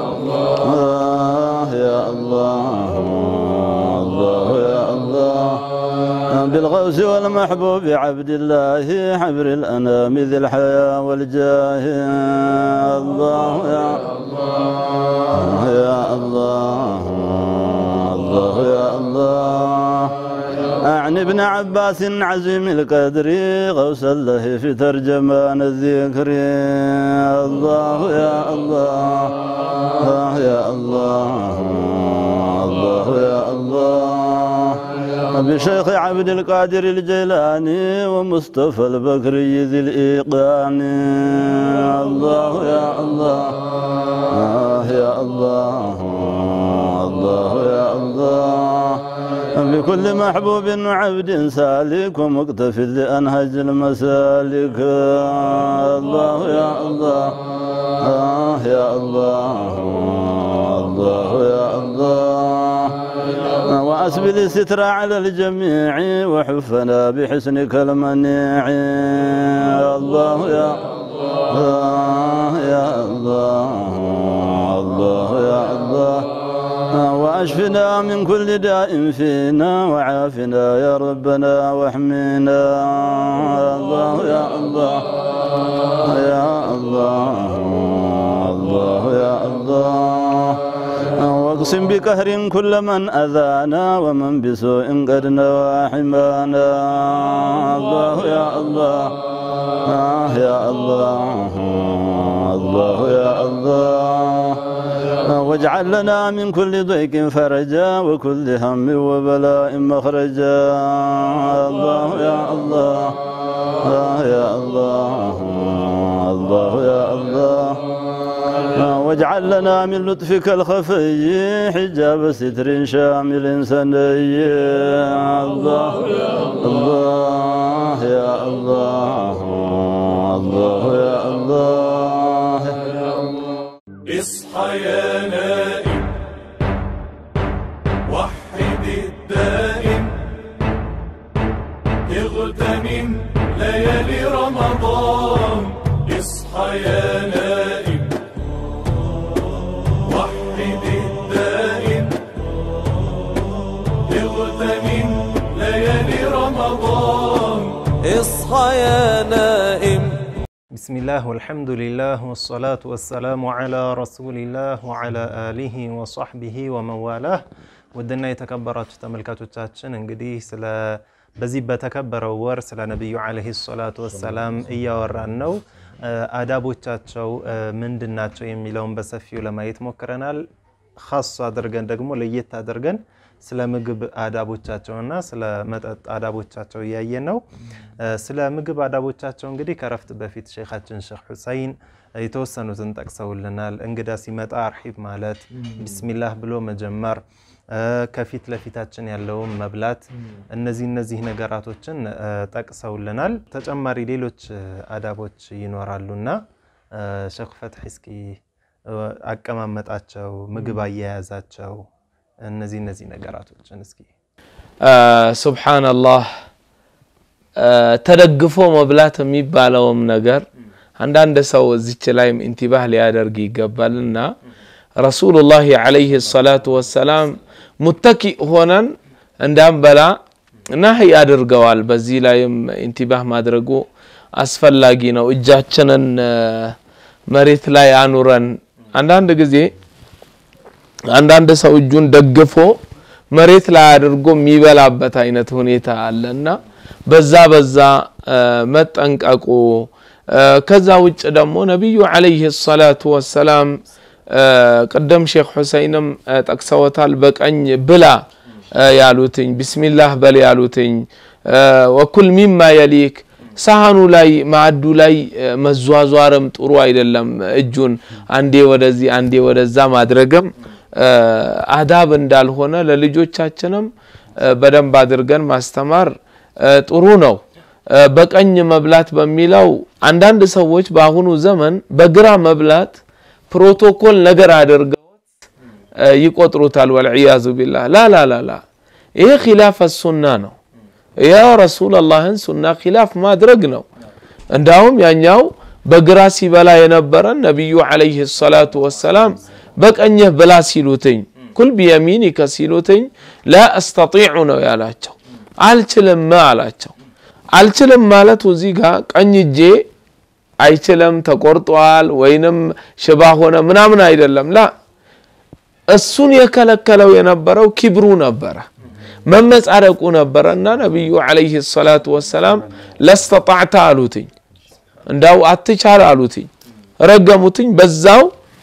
الله يا الله الله يا الله بالغوث والمحبوب عبد الله حبر الأنام ذي الحياة والجاه الله يا الله يا الله الله يا الله أعني ابن عباس عزيم القدر غوث الله في ترجمان الذكر الله يا الله يا الله الله يا الله بشيخ عبد القادر الجيلاني ومصطفى البكري ذي الإيقان الله يا الله يا الله الله يا الله بكل محبوب وعبد سالك ومقتف لأنهج المسالك الله يا الله يا الله الله يا الله وأسبل الستر على الجميع وحفنا بحسنك المنيع الله يا الله يا الله الله يا الله واشفنا من كل داء فينا وعافنا يا ربنا واحمنا الله يا الله يا الله الله يا الله واقسم بقهر كل من أذانا ومن بسوء قد نوى حمانا الله يا الله آه يا الله الله يا الله واجعل لنا من كل ضيق فرجا وكل هم وبلاء مخرجا الله يا الله الله يا الله الله يا الله واجعل لنا من لطفك الخفي حجاب ستر شامل سني الله الله يا الله الله يا الله اصحى يا نائم وحد الدائم اغتنم ليالي رمضان اصحى يا نائم وحد الدائم اغتنم ليالي رمضان اصحى يا نائم بسم الله والحمد لله والصلاة والسلام على رسول الله وعلى آله وصحبه ومن والاه ውድና የተከበራችሁ ተመልካቾቻችን እንግዲህ ስለ በዚህ በተከበረው ወር ስለ ነቢዩ ዓለይሂ ሰላቱ ወሰላም እያወራን ነው። አዳቦቻቸው ምንድን ናቸው የሚለውን በሰፊው ለማየት ሞክረናል። ኻስ አድርገን ደግሞ ለየት አድርገን ስለ ምግብ አዳቦቻቸውና ስለ መጠጥ አዳቦቻቸው እያየን ነው። ስለ ምግብ አዳቦቻቸው እንግዲህ ከረፍት በፊት ሼኻችን ሼክ ሁሰይን የተወሰኑትን ጠቅሰውልናል። እንግዳ ሲመጣ አርሒብ ማለት፣ ቢስሚላህ ብሎ መጀመር፣ ከፊት ለፊታችን ያለውን መብላት፣ እነዚህ እነዚህ ነገራቶችን ጠቅሰውልናል። ተጨማሪ ሌሎች አዳቦች ይኖራሉና ሼክ ፈትሒ እስኪ አቀማመጣቸው፣ ምግብ አያያዛቸው እነዚህ እነዚህ ነገራቶችን እስኪ ሱብሓነላህ ተደግፎ መብላት የሚባለውም ነገር አንዳንድ ሰው እዚች ላይም ኢንቲባህ ሊያደርግ ይገባልና ረሱሉላህ ዓለይሂ ሰላቱ ወሰላም ሙተኪእ ሆነን እንዳንበላ ናህይ አድርገዋል። በዚህ ላይም ኢንቲባህ ማድረጉ አስፈላጊ ነው። እጃችንን መሬት ላይ አኑረን አንዳንድ ጊዜ አንዳንድ ሰው እጁን ደግፎ መሬት ላይ አድርጎ የሚበላበት አይነት ሁኔታ አለና በዛ በዛ መጠንቀቁ። ከዛ ውጭ ደግሞ ነቢዩ ዓለይሂ ሰላቱ ወሰላም ቅደም ሼክ ሁሰይንም ጠቅሰውታል። በቀኝ ብላ ያሉትኝ፣ ቢስሚላህ በል ያሉትኝ፣ ወኩል ሚማ የሊክ ሳህኑ ላይ ማዕዱ ላይ መዟዟርም ጥሩ አይደለም። እጁን አንዴ ወደዚህ አንዴ ወደዛ ማድረግም አዳብ እንዳልሆነ ለልጆቻችንም በደንብ አድርገን ማስተማር ጥሩ ነው። በቀኝ መብላት በሚለው አንዳንድ ሰዎች በአሁኑ ዘመን በግራ መብላት ፕሮቶኮል ነገር አድርገውት ይቆጥሩታል። ወልዕያዙ ቢላህ ላላላላ ይሄ ኪላፍ ሱና ነው። ያ ረሱለላህን ሱና ኪላፍ ማድረግ ነው። እንዳውም ያኛው በግራ ሲበላ የነበረን ነቢዩ ዓለይሂ ሰላቱ ወሰላም በቀኝህ ብላ ሲሉትኝ ኩል ቢየሚኒከ ሲሉትኝ ላ አስተጢዑ ነው ያላቸው። አልችልም አላቸው። አልችልም ማለቱ እዚህ ጋር ቀኝ እጄ አይችልም ተቆርጧል ወይንም ሽባ ሆነ ምናምን አይደለም። ላ እሱን የከለከለው የነበረው ኪብሩ ነበረ፣ መመጻደቁ ነበረ እና ነቢዩ ዓለይሂ ሰላቱ ወሰላም ለስተጣዕተ አሉትኝ፣ እንዳው አትቻል አሉትኝ፣ ረገሙትኝ። በዛው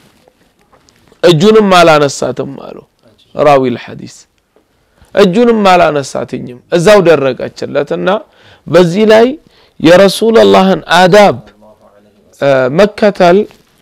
እጁንም አላነሳትም አሉ ራዊ ልሐዲስ እጁንም አላነሳትኝም እዛው ደረቀችለትና በዚህ ላይ የረሱለላህን አዳብ መከተል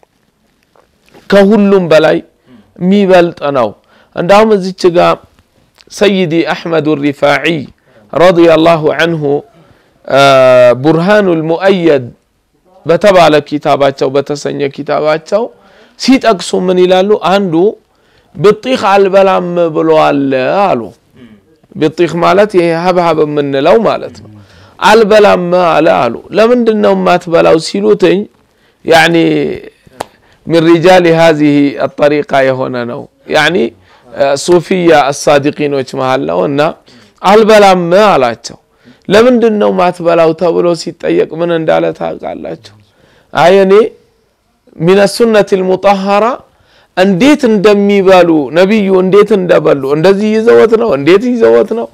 ከሁሉም በላይ የሚበልጥ ነው። እንዳውም እዚች ጋ ሰይዲ አሕመድ ሪፋዒ ረዲየላሁ አንሁ ቡርሃኑ ልሙአየድ በተባለ ኪታባቸው በተሰኘ ኪታባቸው ሲጠቅሱ ምን ይላሉ? አንዱ ብጢኽ አልበላም ብለዋል አሉ። ብጢኽ ማለት ይሄ ሀብሀብ የምንለው ማለት ነው። አልበላም አለ አሉ። ለምንድን ነው የማትበላው ሲሉትኝ ያኒ ሚን ሪጃል ሃዚህ አጠሪቃ የሆነ ነው ያኒ ሱፊያ አሳዲቂኖች መሃል ነው እና አልበላም አላቸው። ለምንድን ነው ማትበላው ተብሎ ሲጠየቅ ምን እንዳለ ታውቃላችሁ? አይ እኔ ሚን ሱነት ልሙጠሀራ እንዴት እንደሚበሉ ነቢዩ እንዴት እንደበሉ እንደዚህ ይዘወት ነው እንዴት ይዘወት ነው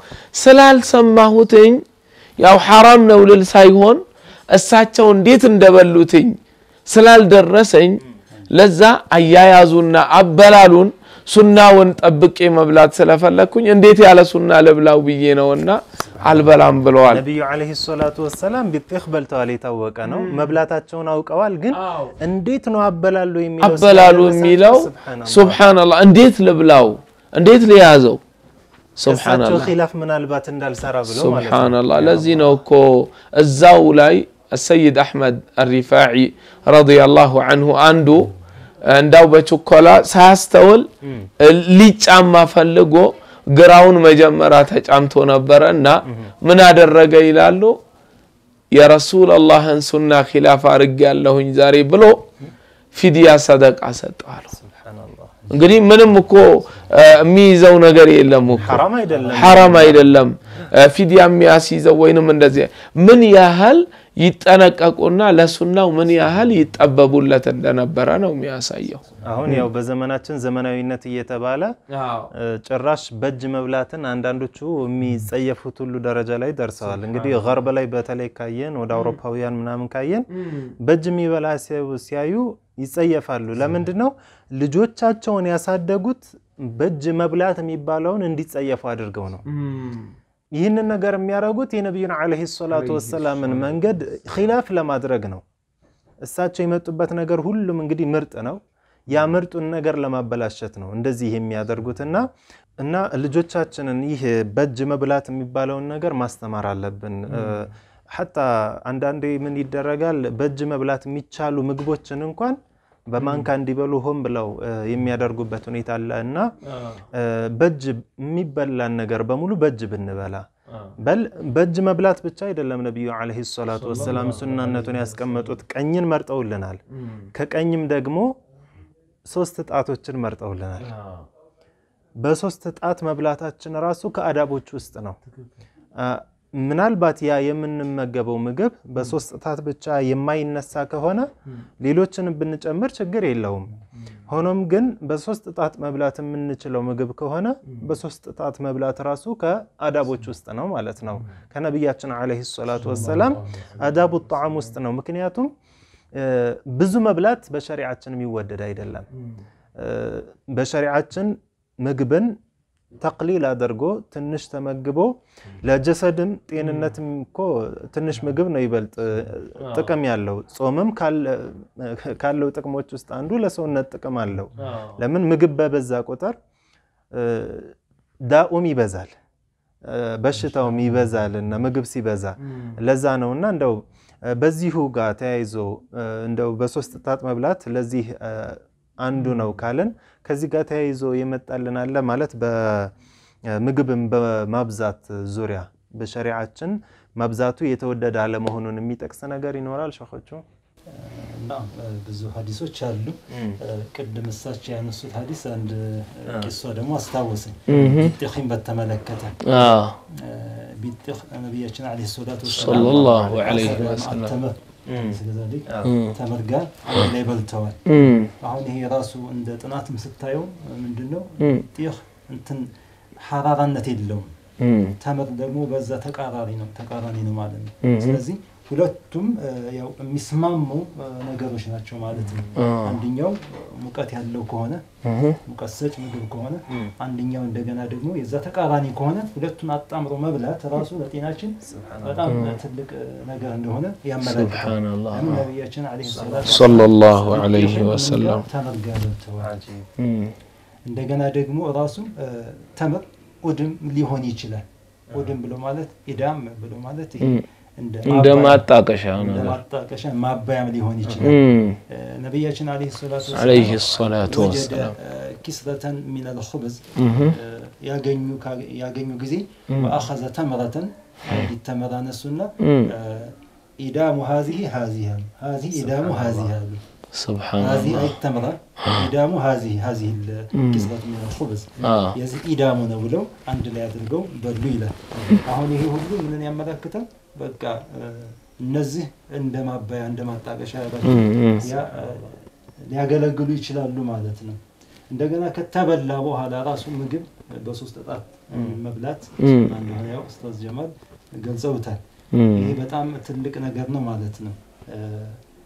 ስላልሰማሁትኝ ያው ሐራም ነው ልል ሳይሆን እሳቸው እንዴት እንደበሉትኝ ስላልደረሰኝ ለዛ አያያዙና አበላሉን ሱናውን ጠብቄ መብላት ስለፈለግኩኝ እንዴት ያለ ሱና ልብላው ብዬ ነውና አልበላም ብለዋል። ነቢዩ ዓለይሂ ሰላቱ ወሰላም ቢጤህ በልተዋል፣ የታወቀ ነው። መብላታቸውን አውቀዋል። ግን እንዴት ነው አበላሉ የሚለው አበላሉ ስላልደረሳቸው የሚለው ሱብሃነላህ። ሱብሓነላህ እንዴት ልብላው እንዴት ልያዘው እሳቸው ሱብሓነላህ ኺላፍ ምናልባት እንዳልሰራ ብሎ ማለት ነው። ሱብሓነላህ ለዚህ ነው እኮ እዛው ላይ አሰይድ አሕመድ አሪፋዒ ረዲየላሁ አንሁ አንዱ እንዳው በችኮላ ሳያስተውል ሊጫማ ፈልጎ ግራውን መጀመሪያ ተጫምቶ ነበረ እና ምን አደረገ ይላሉ የረሱል አላህን ሱና ኪላፍ አድርግ ያለሁኝ ዛሬ ብሎ ፊድያ ሰደቃ ሰጠዋለሁ ሱብሃነላህ። እንግዲህ ምንም እኮ እ፣ የሚይዘው ነገር የለም እኮ ሐራም አይደለም። ሐራም አይደለም እ፣ ፊድያ የሚያስይዘው ወይንም እንደዚህ ምን ያህል ይጠነቀቁና ለሱናው ምን ያህል ይጠበቡለት እንደነበረ ነው የሚያሳየው አሁን ያው በዘመናችን ዘመናዊነት እየተባለ እ፣ ጭራሽ በእጅ መብላትን አንዳንዶቹ የሚጸየፉት ሁሉ ደረጃ ላይ ደርሰዋል። እንግዲህ ገርብ ላይ በተለይ ካየን ወደ አውሮፓውያን ምናምን ካየን በእጅ የሚበላ ሲያዩ- ሲያዩ ይጸየፋሉ። ለምንድን ነው ልጆቻቸውን ያሳደጉት በእጅ መብላት የሚባለውን እንዲጸየፉ አድርገው ነው። ይህንን ነገር የሚያደርጉት የነቢዩን ዓለይሂ ሰላቱ ወሰላምን መንገድ ኺላፍ ለማድረግ ነው። እሳቸው የመጡበት ነገር ሁሉም እንግዲህ ምርጥ ነው። ያ ምርጡን ነገር ለማበላሸት ነው እንደዚህ የሚያደርጉትና እና ልጆቻችንን ይህ በእጅ መብላት የሚባለውን ነገር ማስተማር አለብን። ሐታ አንዳንዴ ምን ይደረጋል፣ በእጅ መብላት የሚቻሉ ምግቦችን እንኳን በማንካ እንዲበሉ ሆን ብለው እ፣ የሚያደርጉበት ሁኔታ አለ እና እ፣ በእጅ የሚበላን ነገር በሙሉ በእጅ ብንበላ በል በእጅ መብላት ብቻ አይደለም። ነቢዩ ዓለይሂ ሰላቱ ወሰላም ሱናነቱን ያስቀመጡት ቀኝን መርጠውልናል። ከቀኝም ደግሞ ሶስት ጣቶችን መርጠውልናል። በሶስት ጣት መብላታችን ራሱ ከአዳቦች ውስጥ ነው። አ፣ ምናልባት ያ የምንመገበው ምግብ በሶስት ጣት ብቻ የማይነሳ ከሆነ ሌሎችን ብንጨምር ችግር የለውም። ሆኖም ግን በሶስት ጣት መብላት የምንችለው ምግብ ከሆነ በሶስት ጣት መብላት ራሱ ከአዳቦች ውስጥ ነው ማለት ነው። ከነቢያችን ዓለይሂ ሰላቱ ወሰላም አዳቡ ጣዓም ውስጥ ነው። ምክንያቱም እ፣ ብዙ መብላት በሸሪዓችን የሚወደድ አይደለም። እ፣ በሸሪዓችን ምግብን ተቅሊል አድርጎ ትንሽ ተመግቦ ለጀሰድም ጤንነትም እኮ ትንሽ ምግብ ነው ይበልጥ እ፣ ጥቅም ያለው። ጾምም ካለ- ካለው ጥቅሞች ውስጥ አንዱ ለሰውነት ጥቅም አለው። ለምን ምግብ በበዛ ቁጥር እ፣ ዳኡም ይበዛል፣ እ፣ በሽታውም ይበዛል እና ምግብ ሲበዛ ለዛ ነው እና እንደው እ፣ በዚሁ ጋር ተያይዞ እ፣ እንደው በሶስት ጣት መብላት ለዚህ እ፣ አንዱ ነው ካልን ከዚህ ጋር ተያይዞ የመጣልን አለ ማለት በምግብም በማብዛት ዙሪያ በሸሪዓችን ማብዛቱ የተወደደ አለመሆኑን የሚጠቅስ ነገር ይኖራል ሸኾቹ? እና ብዙ ሀዲሶች አሉ። ቅድም እሳቸው ያነሱት ሀዲስ አንድ ቂሷ ደግሞ አስታወሰኝ። ቢጤኺን በተመለከተ ቢጤኽ ነቢያችን ዓለይሂ ሰላቱ ወሰላም ሰለላሁ ዐለይሂ ወሰለም ተምር ስለዚህ ተምር ጋር አንድ ላይ በልተዋል። አሁን ይሄ ራሱ እንደ ጥናትም ስታየው ምንድን ነው ቢጤኽ እንትን ሐራራነት የለውም። ተምር ደግሞ በዛ ተቃራኒ ነው ተቃራኒ ነው ማለት ነው። ስለዚህ ሁለቱም እ፣ ያው የሚስማሙ እ፣ ነገሮች ናቸው ማለት ነው። አንደኛው ሙቀት ያለው ከሆነ ሙቀት ሰጭ ምግብ ከሆነ አንደኛው እንደገና ደግሞ የዛ ተቃራኒ ከሆነ ሁለቱን አጣምሮ መብላት ራሱ ለጤናችን በጣም ትልቅ እ፣ ነገር እንደሆነ ያመለክታል። ሱብሓነላህ ለምን ነቢያችን ዓለይሂ ሰላቱ ሰለላሁ ዐለይሂ ወሰለም ተምር ጋር በልተዋል። እንደገና ደግሞ ራሱ እ፣ ተምር ኡድም ሊሆን ይችላል። ኡድም ብሎ ማለት ኢዳም ብሎ ማለት ይሄ እንደ እንደ ማባያ- ማጣቀሻ እንደ ነገር ማጣቀሻ ማባያም ሊሆን ይችላል። እ፣ ነቢያችን ዓለይሂ ሰላቱ ወሰላም ዐለይሂ ሰላቱ ወጀደ ወሰላም እ፣ ኪስረተን ሚነል ኹብዝ ያገኙ ካገ- ያገኙ ጊዜ ወአኸዘ ተምረተን አንዲት ተምር አነሱና እ፣ ኢዳሙ ሀዚሂ ሀዚህ አሉ። ሀዚህ ኢዳሙ ሀዚህ አሉ። ሱብሓነላህ هذه أي التمرة إدام هذه هذه الكسرة من الخبز آه. የዚህ ኢዳሙ ነው ብለው አንድ ላይ አድርገው በሉ ይላል። አሁን ይሄ ሁሉ ምንን ያመለክታል? በቃ እ፣ እነዚህ እንደ ማባያ እንደ ማጣቀሻ ያደረጉ ያ፣ እ፣ ሊያገለግሉ ይችላሉ ማለት ነው። እንደገና ከተበላ በኋላ ራሱ ምግብ በሶስት ጣት መብላት እንደሆነ ያው ኡስታዝ ጀማል ገልጸውታል። ይሄ በጣም ትልቅ ነገር ነው ማለት ነው። እ፣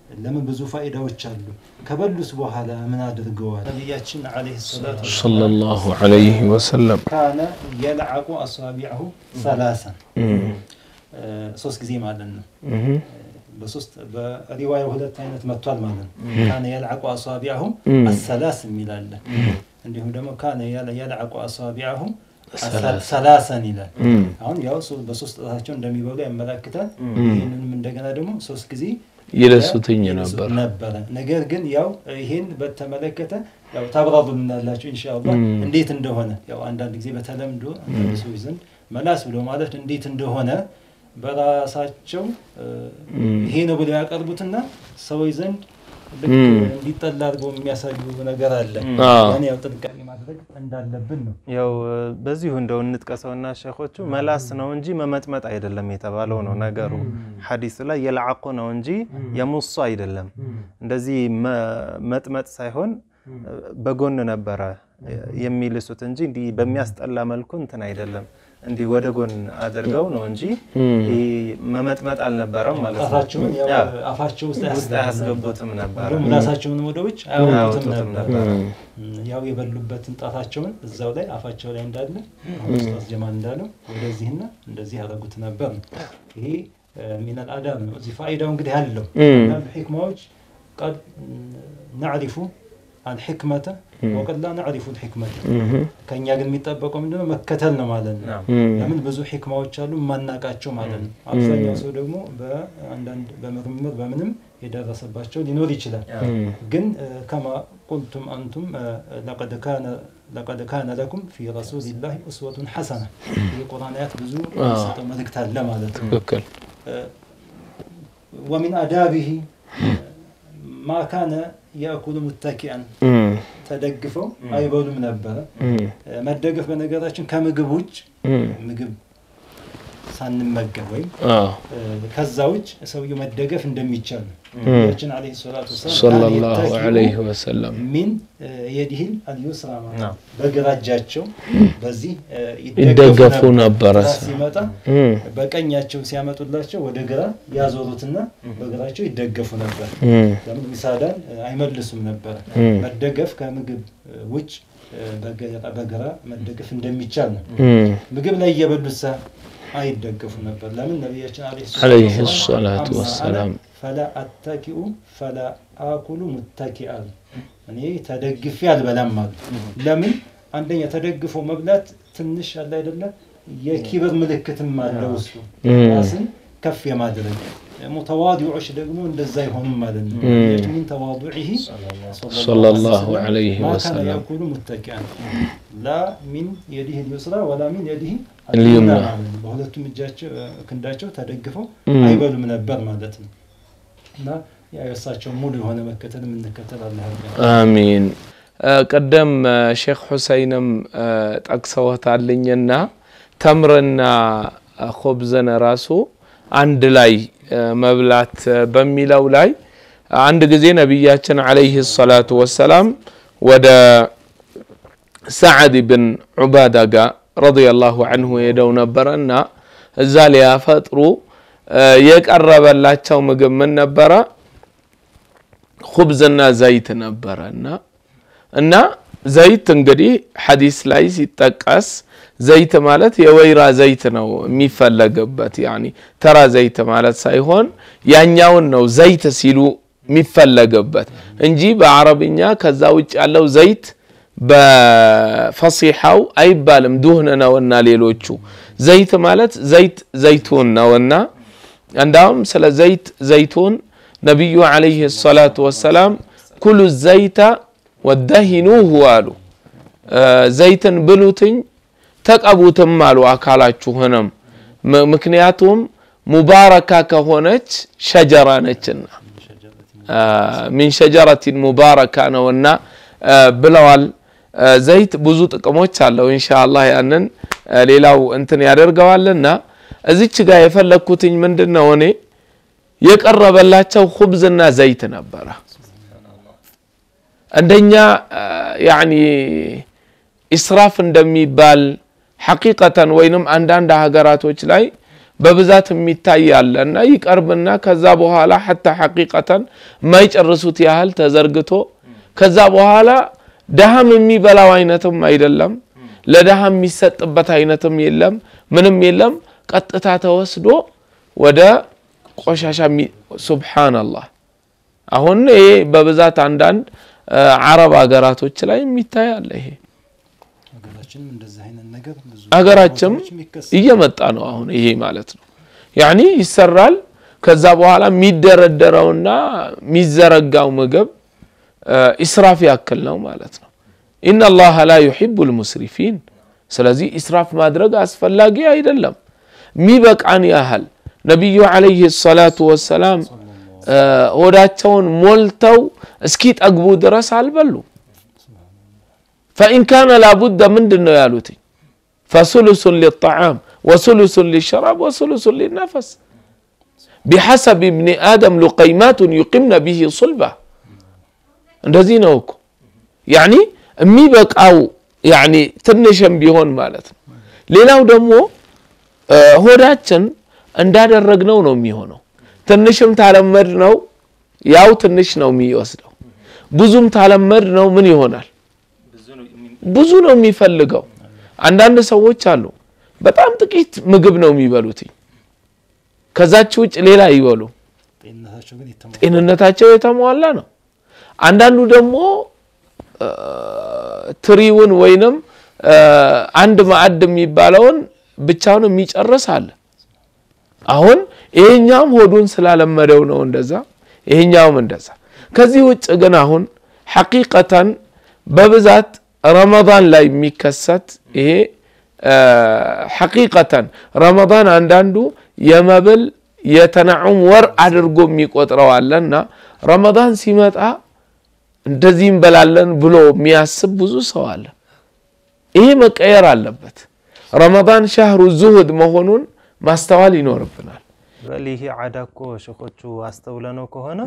ለምን ብዙ ፋይዳዎች አሉ። ከበሉስ በኋላ ምን አድርገዋል? ነቢያችን ዓለይሂ ሰላቱ ወሰላም ሰለላሁ ዐለይሂ ወሰለም ካነ የልዓቁ አሳቢዐሁ ሰላሰን ሶስት ጊዜ ማለት ነው። በሶስት በሪዋያ ሁለት አይነት መጥቷል ማለት ነው። ካነ የልዓቁ አሳቢዐሁ አሰላስ የሚል አለ። እንዲሁም ደግሞ ካነ የልዓቁ አሳቢዐሁ ሰላሰን ይላል። አሁን ያው ሶ- በሶስት ጣታቸው እንደሚበሉ ያመላክታል። ይህንንም እንደገና ደግሞ ሶስት ጊዜ ይለሱትኝ ይለሱት ነበር። ነበረ። ነገር ግን ያው ይሄን በተመለከተ ያው ታብራሩልናላችሁ ኢንሻአላህ እንዴት እንደሆነ ያው አንዳንድ ጊዜ በተለምዶ አንዳንድ ሰዎች ዘንድ መላስ ብሎ ማለት እንዴት እንደሆነ በራሳቸው እ፣ ይሄ ነው ብለው ያቀርቡትና ሰዎች ዘንድ ልክ እንዲጠላ አድርገው የሚያሳዩ ነገር አለ። አዎ። ያን ያው ጥንቃቄ ማድረግ እንዳለብን ነው። ያው በዚሁ እንደው እንጥቀሰውና ሸኾቹ መላስ ነው እንጂ መመጥመጥ አይደለም የተባለው ነው ነገሩ። ሐዲሱ ላይ የልዓቁ ነው እንጂ የሙሱ አይደለም። እንደዚህ መ- መጥመጥ ሳይሆን በጎን ነበረ የሚልሱት እንጂ እንዲህ በሚያስጠላ መልኩ እንትን አይደለም። እንዲህ ወደ ጎን አድርገው ነው እንጂ ይህ መመጥመጥ አልነበረም ማለት ነው። ጣታቸውን ያው ያ፣ አፋቸው ውስጥ ውስጥ አያስገቡትም ነበረ። ወይም ምላሳቸውን ወደ ውጭ አያወጡትም አያወጡትም ነበር። ነበረ። ያው የበሉበትን ጣታቸውን እዛው ላይ አፋቸው ላይ እንዳለ አሁን ኡስታዝ ጀማል እንዳለው ወደዚህና እንደዚህ ያደረጉት ነበር ነው። ይሄ ሚነል አዳብ ነው። እዚህ ፋይዳው እንግዲህ አለው አንዳንድ ሕክማዎች ቀድ ናዕሪፉ አልሕክመተ ወቀድ ላ ናዕሪፉ ልሕክመተ ከእኛ ግን የሚጠበቀው ምንድነው መከተል ነው ማለት ነው። ናም። ለምን ብዙ ሕክማዎች አሉ የማናቃቸው ማለት ነው። አብዛኛው ሰው ደግሞ በአንዳንድ በምርምር በምንም የደረሰባቸው ሊኖር ይችላል። ግን እ፣ ከማ ቁልቱም አንቱም እ፣ ለቀድ ካነ ለቀድ ካነ ለኩም ፊ ረሱሊላሂ ኡስወቱን ሐሰና ይህ ቁርአን አያት ብዙ የሚሰጠው መልእክት አለ ማለት ነው። ትክክል። ወሚን አዳቢሂ ማ ካነ የእኩሉ ሙተኪአን እም፣ ተደግፈው አይበሉም ነበረ። መደገፍ በነገራችን ከምግብ ውጭ እም፣ ምግብ ሳንመገብ ወይም አዎ፣ እ፣ ከዛ ውጭ ሰውየው መደገፍ እንደሚቻል ነው። ነቢያችን ዓለይሂ ሰላቱ ወሰላም ሰለላሁ ካነ ዐለይሂ የተኪኡ ወሰለም ሚን እ፣ የዲህል አልዩስራ ማለት ነው። በግራ እጃቸው በዚህ እ፣ ይደገፉ ነበረ። ግራ ሲመጣ እም፣ በቀኛቸው ሲያመጡላቸው ወደ ግራ ያዞሩትና በግራቸው ይደገፉ ነበር። እም፣ ለምን ሚሳዳን እ፣ አይመልሱም ነበረ። እም፣ መደገፍ ከምግብ እ፣ ውጭ እ፣ በግራ- በግራ መደገፍ እንደሚቻል ነው። እም፣ ምግብ ላይ እየበሉት ሳ አይደገፉ ነበር። ለምን ነቢያችን ዓለይሂ ሰላቱ አማ ወሰላም አነ ፈላ አታኪኡ ፈላ አኩሉ ሙታኪአ እኔ ተደግፌ አልበላም አሉ። ለምን አንደኛ ተደግፎ መብላት ትንሽ አለ አይደለ የኪብር ምልክትም አለ ውስጡ ራስን ከፍ የማድረግ ሙተዋዲዖች ደግሞ እንደዛ አይሆኑም ማለት ነው። ነቢያችን ሚን ተዋዱዒሂ ሰለላሁ ዐለይሂ ማ ካነ ወሰለም ያኩሉ ሙተኪአን ላ ሚን የዲህ ልዩስራ ወላ ሚን የዲህ ልዩምና። ማለት ነው። በሁለቱም እጃቸው እ፣ ክንዳቸው ተደግፈው እም። አይበሉም ነበር ማለት ነው። እና ያ የእሳቸው ሙሉ የሆነ መከተል የምንከተል አላህ ያድርገን። አሚን። እ፣ ቅድም እ፣ ሼክ ሁሰይንም እ፣ ጠቅሰውታልኝና ተምርና እ፣ ኹብዝን ራሱ አንድ ላይ እ፣ መብላት እ፣ በሚለው ላይ አንድ ጊዜ ነቢያችን ዓለይሂ ሰላቱ ወሰላም ወደ ሰዓድ ብን ዑባዳ ጋር ረዲየላሁ አንሁ ሄደው ነበረ እና እዛ ሊያፈጥሩ እ፣ የቀረበላቸው ምግብ ምን ነበረ? ኹብዝና ዘይት ነበረ እና እና ዘይት እንግዲህ ሐዲስ ላይ ሲጠቀስ ዘይት ማለት የወይራ ዘይት ነው የሚፈለግበት። ያኒ ተራ ዘይት ማለት ሳይሆን ያኛውን ነው ዘይት ሲሉ የሚፈለግበት እንጂ በአረብኛ ከዛ ውጭ ያለው ዘይት በፈሲሐው አይባልም። ዱህን ነውና ሌሎቹ ዘይት ማለት ዘይት ዘይቱን ነውና እንዳውም ስለ ዘይት ዘይቱን ነቢዩ ዓለይሂ ሰላቱ ወሰላም ኩሉ ዘይተ ወደሂኑሁ አሉ። እ፣ ዘይትን ብሉትኝ ተቀቡትም አሉ አካላችሁንም። ም- ምክንያቱም ሙባረካ ከሆነች ሸጀራ ነችና አ፣ ሚን ሸጀረቲን ሙባረካ ነውና አ፣ ብለዋል። አ፣ ዘይት ብዙ ጥቅሞች አለው። ኢንሻአላህ ያንን አ፣ ሌላው እንትን ያደርገዋልና እዚች ጋር የፈለግኩትኝ ምንድን ነው እኔ የቀረበላቸው ኹብዝና ዘይት ነበረ። እንደኛ አ፣ ያኒ ኢስራፍ እንደሚባል ሐቂቀተን ወይንም አንዳንድ ሀገራቶች ላይ በብዛት የሚታይ አለ እና ይቀርብና ከዛ በኋላ ሐታ ሐቂቀተን የማይጨርሱት ያህል ተዘርግቶ ከዛ በኋላ ደሃም የሚበላው አይነትም አይደለም፣ ለደሃ የሚሰጥበት አይነትም የለም፣ ምንም የለም። ቀጥታ ተወስዶ ወደ ቆሻሻ ሱብሓነላህ። አሁን ይሄ በብዛት አንዳንድ አረብ ሀገራቶች ላይ የሚታይ አለ ይሄ ሀገራችንም እንደዚህ አይነት ነገር ብዙ ሀገራችም ቦታዎች የሚከሰት እየመጣ ነው አሁን ይሄ ማለት ነው ያኒ ይሰራል ከዛ በኋላ የሚደረደረውና የሚዘረጋው ምግብ ኢስራፍ ያክል ነው ማለት ነው ኢነ ላሀ ላ ዩሒቡ ልሙስሪፊን ስለዚህ ኢስራፍ ማድረግ አስፈላጊ አይደለም ሚበቃን ያህል ነቢዩ ዓለይህ ሰላቱ ወሰላም ሆዳቸውን ሞልተው እስኪ ጠግቡ ድረስ አልበሉ ፈኢን ካነ ላቡደ ምንድን ነው ያሉትኝ ፈሱሉሱን ሊጣዓም ወሱሉሱን ሊሸራብ ወሱሉሱን ሊነፈስ ቢሐሰብ እብኒ አደም ሉቀይማቱን ዩቂምነ ብሂ ሱልባ እንደዚህ ነው እኮ ያኒ የሚበቃው ያኒ ትንሽም ቢሆን ማለት ነው ሌላው ደግሞ ሆዳችን እንዳደረግነው ነው የሚሆነው ትንሽም ታለመድ ነው ያው ትንሽ ነው የሚወስደው ብዙም ታለመድ ነው ምን ይሆናል ብዙ ነው የሚፈልገው አንዳንድ ሰዎች አሉ በጣም ጥቂት ምግብ ነው የሚበሉት ከዛች ውጭ ሌላ ይበሉ ጤንነታቸው ግን የተሟላ ጤንነታቸው የተሟላ ነው አንዳንዱ ደግሞ ትሪውን ወይንም አንድ ማዕድ የሚባለውን ብቻውን የሚጨርስ አለ አሁን ይሄኛውም ሆዱን ስላለመደው ነው እንደዛ ይሄኛውም እንደዛ ከዚህ ውጭ ግን አሁን ሐቂቀተን በብዛት ረመዳን ላይ የሚከሰት ይሄ ሐቂቀተን ረመዳን አንዳንዱ የመብል የተናዑም ወር አድርጎ የሚቆጥረው አለና ረመዳን ሲመጣ እንደዚህ እንበላለን ብሎ የሚያስብ ብዙ ሰው አለ ይሄ መቀየር አለበት ረመዳን ሻህሩ ዙሁድ መሆኑን ማስተዋል ይኖርብናል በል ይሄ ዓዳ እኮ ሸኾቹ አስተውለነው ከሆነ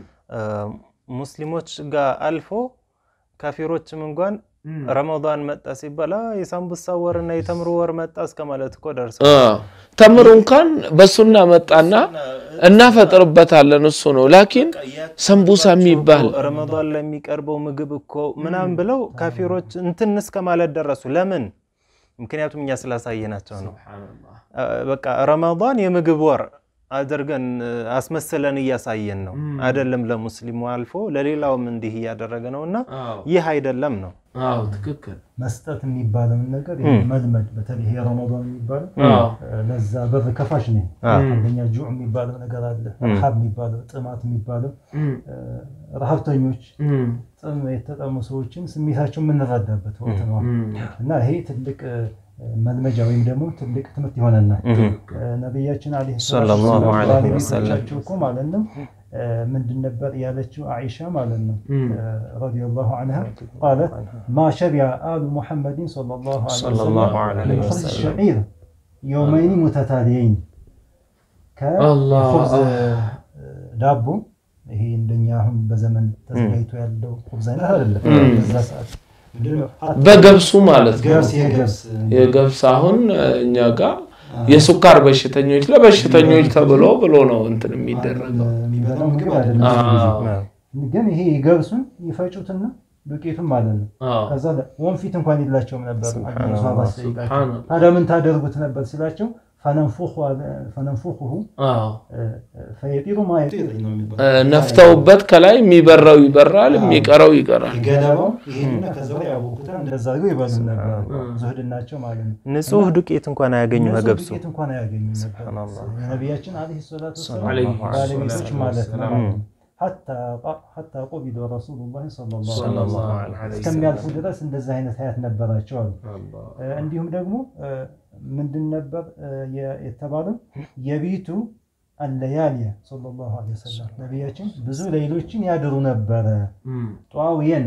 ሙስሊሞች ጋር አልፎ ካፊሮችም እንኳን ረመዳን መጣ ሲባል "አ፣ የሳምቡሳ ወርና የተምሩ ወር መጣ እስከ ማለት እኮ ደርሰው ተምር እንኳን በሱና መጣና እናፈጥርበታለን እሱ ነው ላኪን ሰንቡሳ የሚባል ረመዳን ላይ የሚቀርበው ምግብ እኮ ምናምን ብለው ካፊሮች እንትን እስከ ማለት ደረሱ። ለምን? ምክንያቱም እኛ ስላሳየናቸው ነው። በቃ ረመዳን የምግብ ወር አድርገን አስመስለን እያሳየን ነው። አይደለም ለሙስሊሙ አልፎ ለሌላውም እንዲህ እያደረገ ነው እና ይህ አይደለም ነው። ትክክል መስጠት የሚባለውን ነገር መልመድ በተለይ ይሄ ረመዳን የሚባለው ለዛ በር ከፋሽ ነው። አንደኛ ጁዕ የሚባለው ነገር አለ፣ ረሃብ የሚባለው ጥማት የሚባለው ረሃብተኞች ጥም የተጠሙ ሰዎችን ስሜታቸው የምንረዳበት ወቅት ነው እና ይሄ ትልቅ መልመጃ ወይም ደግሞ ትልቅ ትምህርት ይሆነናል። ነቢያችን ዓለይሂ ሰላቱ ሰለላሁ ወሰላም ዐለይሂ ወሰለም ባለቤቶቻቸው እኮ ማለት ነው ምንድን ነበር ያለችው አይሻ ማለት ነው ረዲየላሁ ዐንሃ ቃለት ማ ሸቢዐ አሉ ሙሐመድን ሰለላሁ ዐለይሂ ሰለላሁ ወሰለም ዐለይሂ من خبز ወሰለም الشعير يومين متتاليين አላህ። ከኹብዝ ዳቦ ይሄ እንደኛ አሁን በዘመን ተዘጋጅቶ ያለው ኹብዝ አይነት አይደለም። በዛ ሰዓት ምንድነው? በገብሱ ማለት ነው ገብስ የገብስ የገብስ አሁን እኛ ጋር የሱካር በሽተኞች ለበሽተኞች ተብሎ ብሎ ነው እንትን የሚደረገው የሚበላው ምግብ አይደለም። አዎ። ግን ይሄ ገብሱን ይፈጩትና ዱቄቱን ማለት ነው። አዎ። ከዛ ወንፊት እንኳን የላቸውም ነበር። ሱብሃነላህ፣ ሷባ ሲጠይቃቸው ሱብሃነላህ። ታዲያ ምን ታደርጉት ነበር ሲላቸው ፈነንፉሁ አዎ። ፈየጢሩ ማ የጢር ነው የሚባለው። እ፣ ነፍተውበት ከላይ የሚበራው ይበራል የሚቀረው ይቀራል ገለባው ይሄንና ከዛ ላይ ያቦኩታል እንደዛ አድርገው ይበሉ ነበር። ዙህድናቸው ማለት ነው። ንጹህ ዱቄት እንኳን አያገኙ እነሱ ከገብሱ ዱቄት እንኳን አያገኙም ነበር። ሱብሃነላህ። የነቢያችን ዓለይሂ ሰላቱ ወሰላም ዐለይሂ ባለቤቶች ሰላቱ ማለት ነው። ወሰላም። ሐታ ቆቢዶ ረሱሉላህ ሰለላሁ ዐለይሂ ሰለላሁ ወሰለም ዐለይሂ እስከሚያልፉ ድረስ እንደዚህ አይነት ሀያት ነበራቸው አሉ። እ፣ እንዲሁም ደግሞ እ፣ ምንድን ነበር እ፣ የ- የተባለው የቤቱ አለያሊያ ሰለላሁ ዐለይሂ ወሰለም ነቢያችን ብዙ ሌሎችን ያድሩ ነበረ። ጧውየን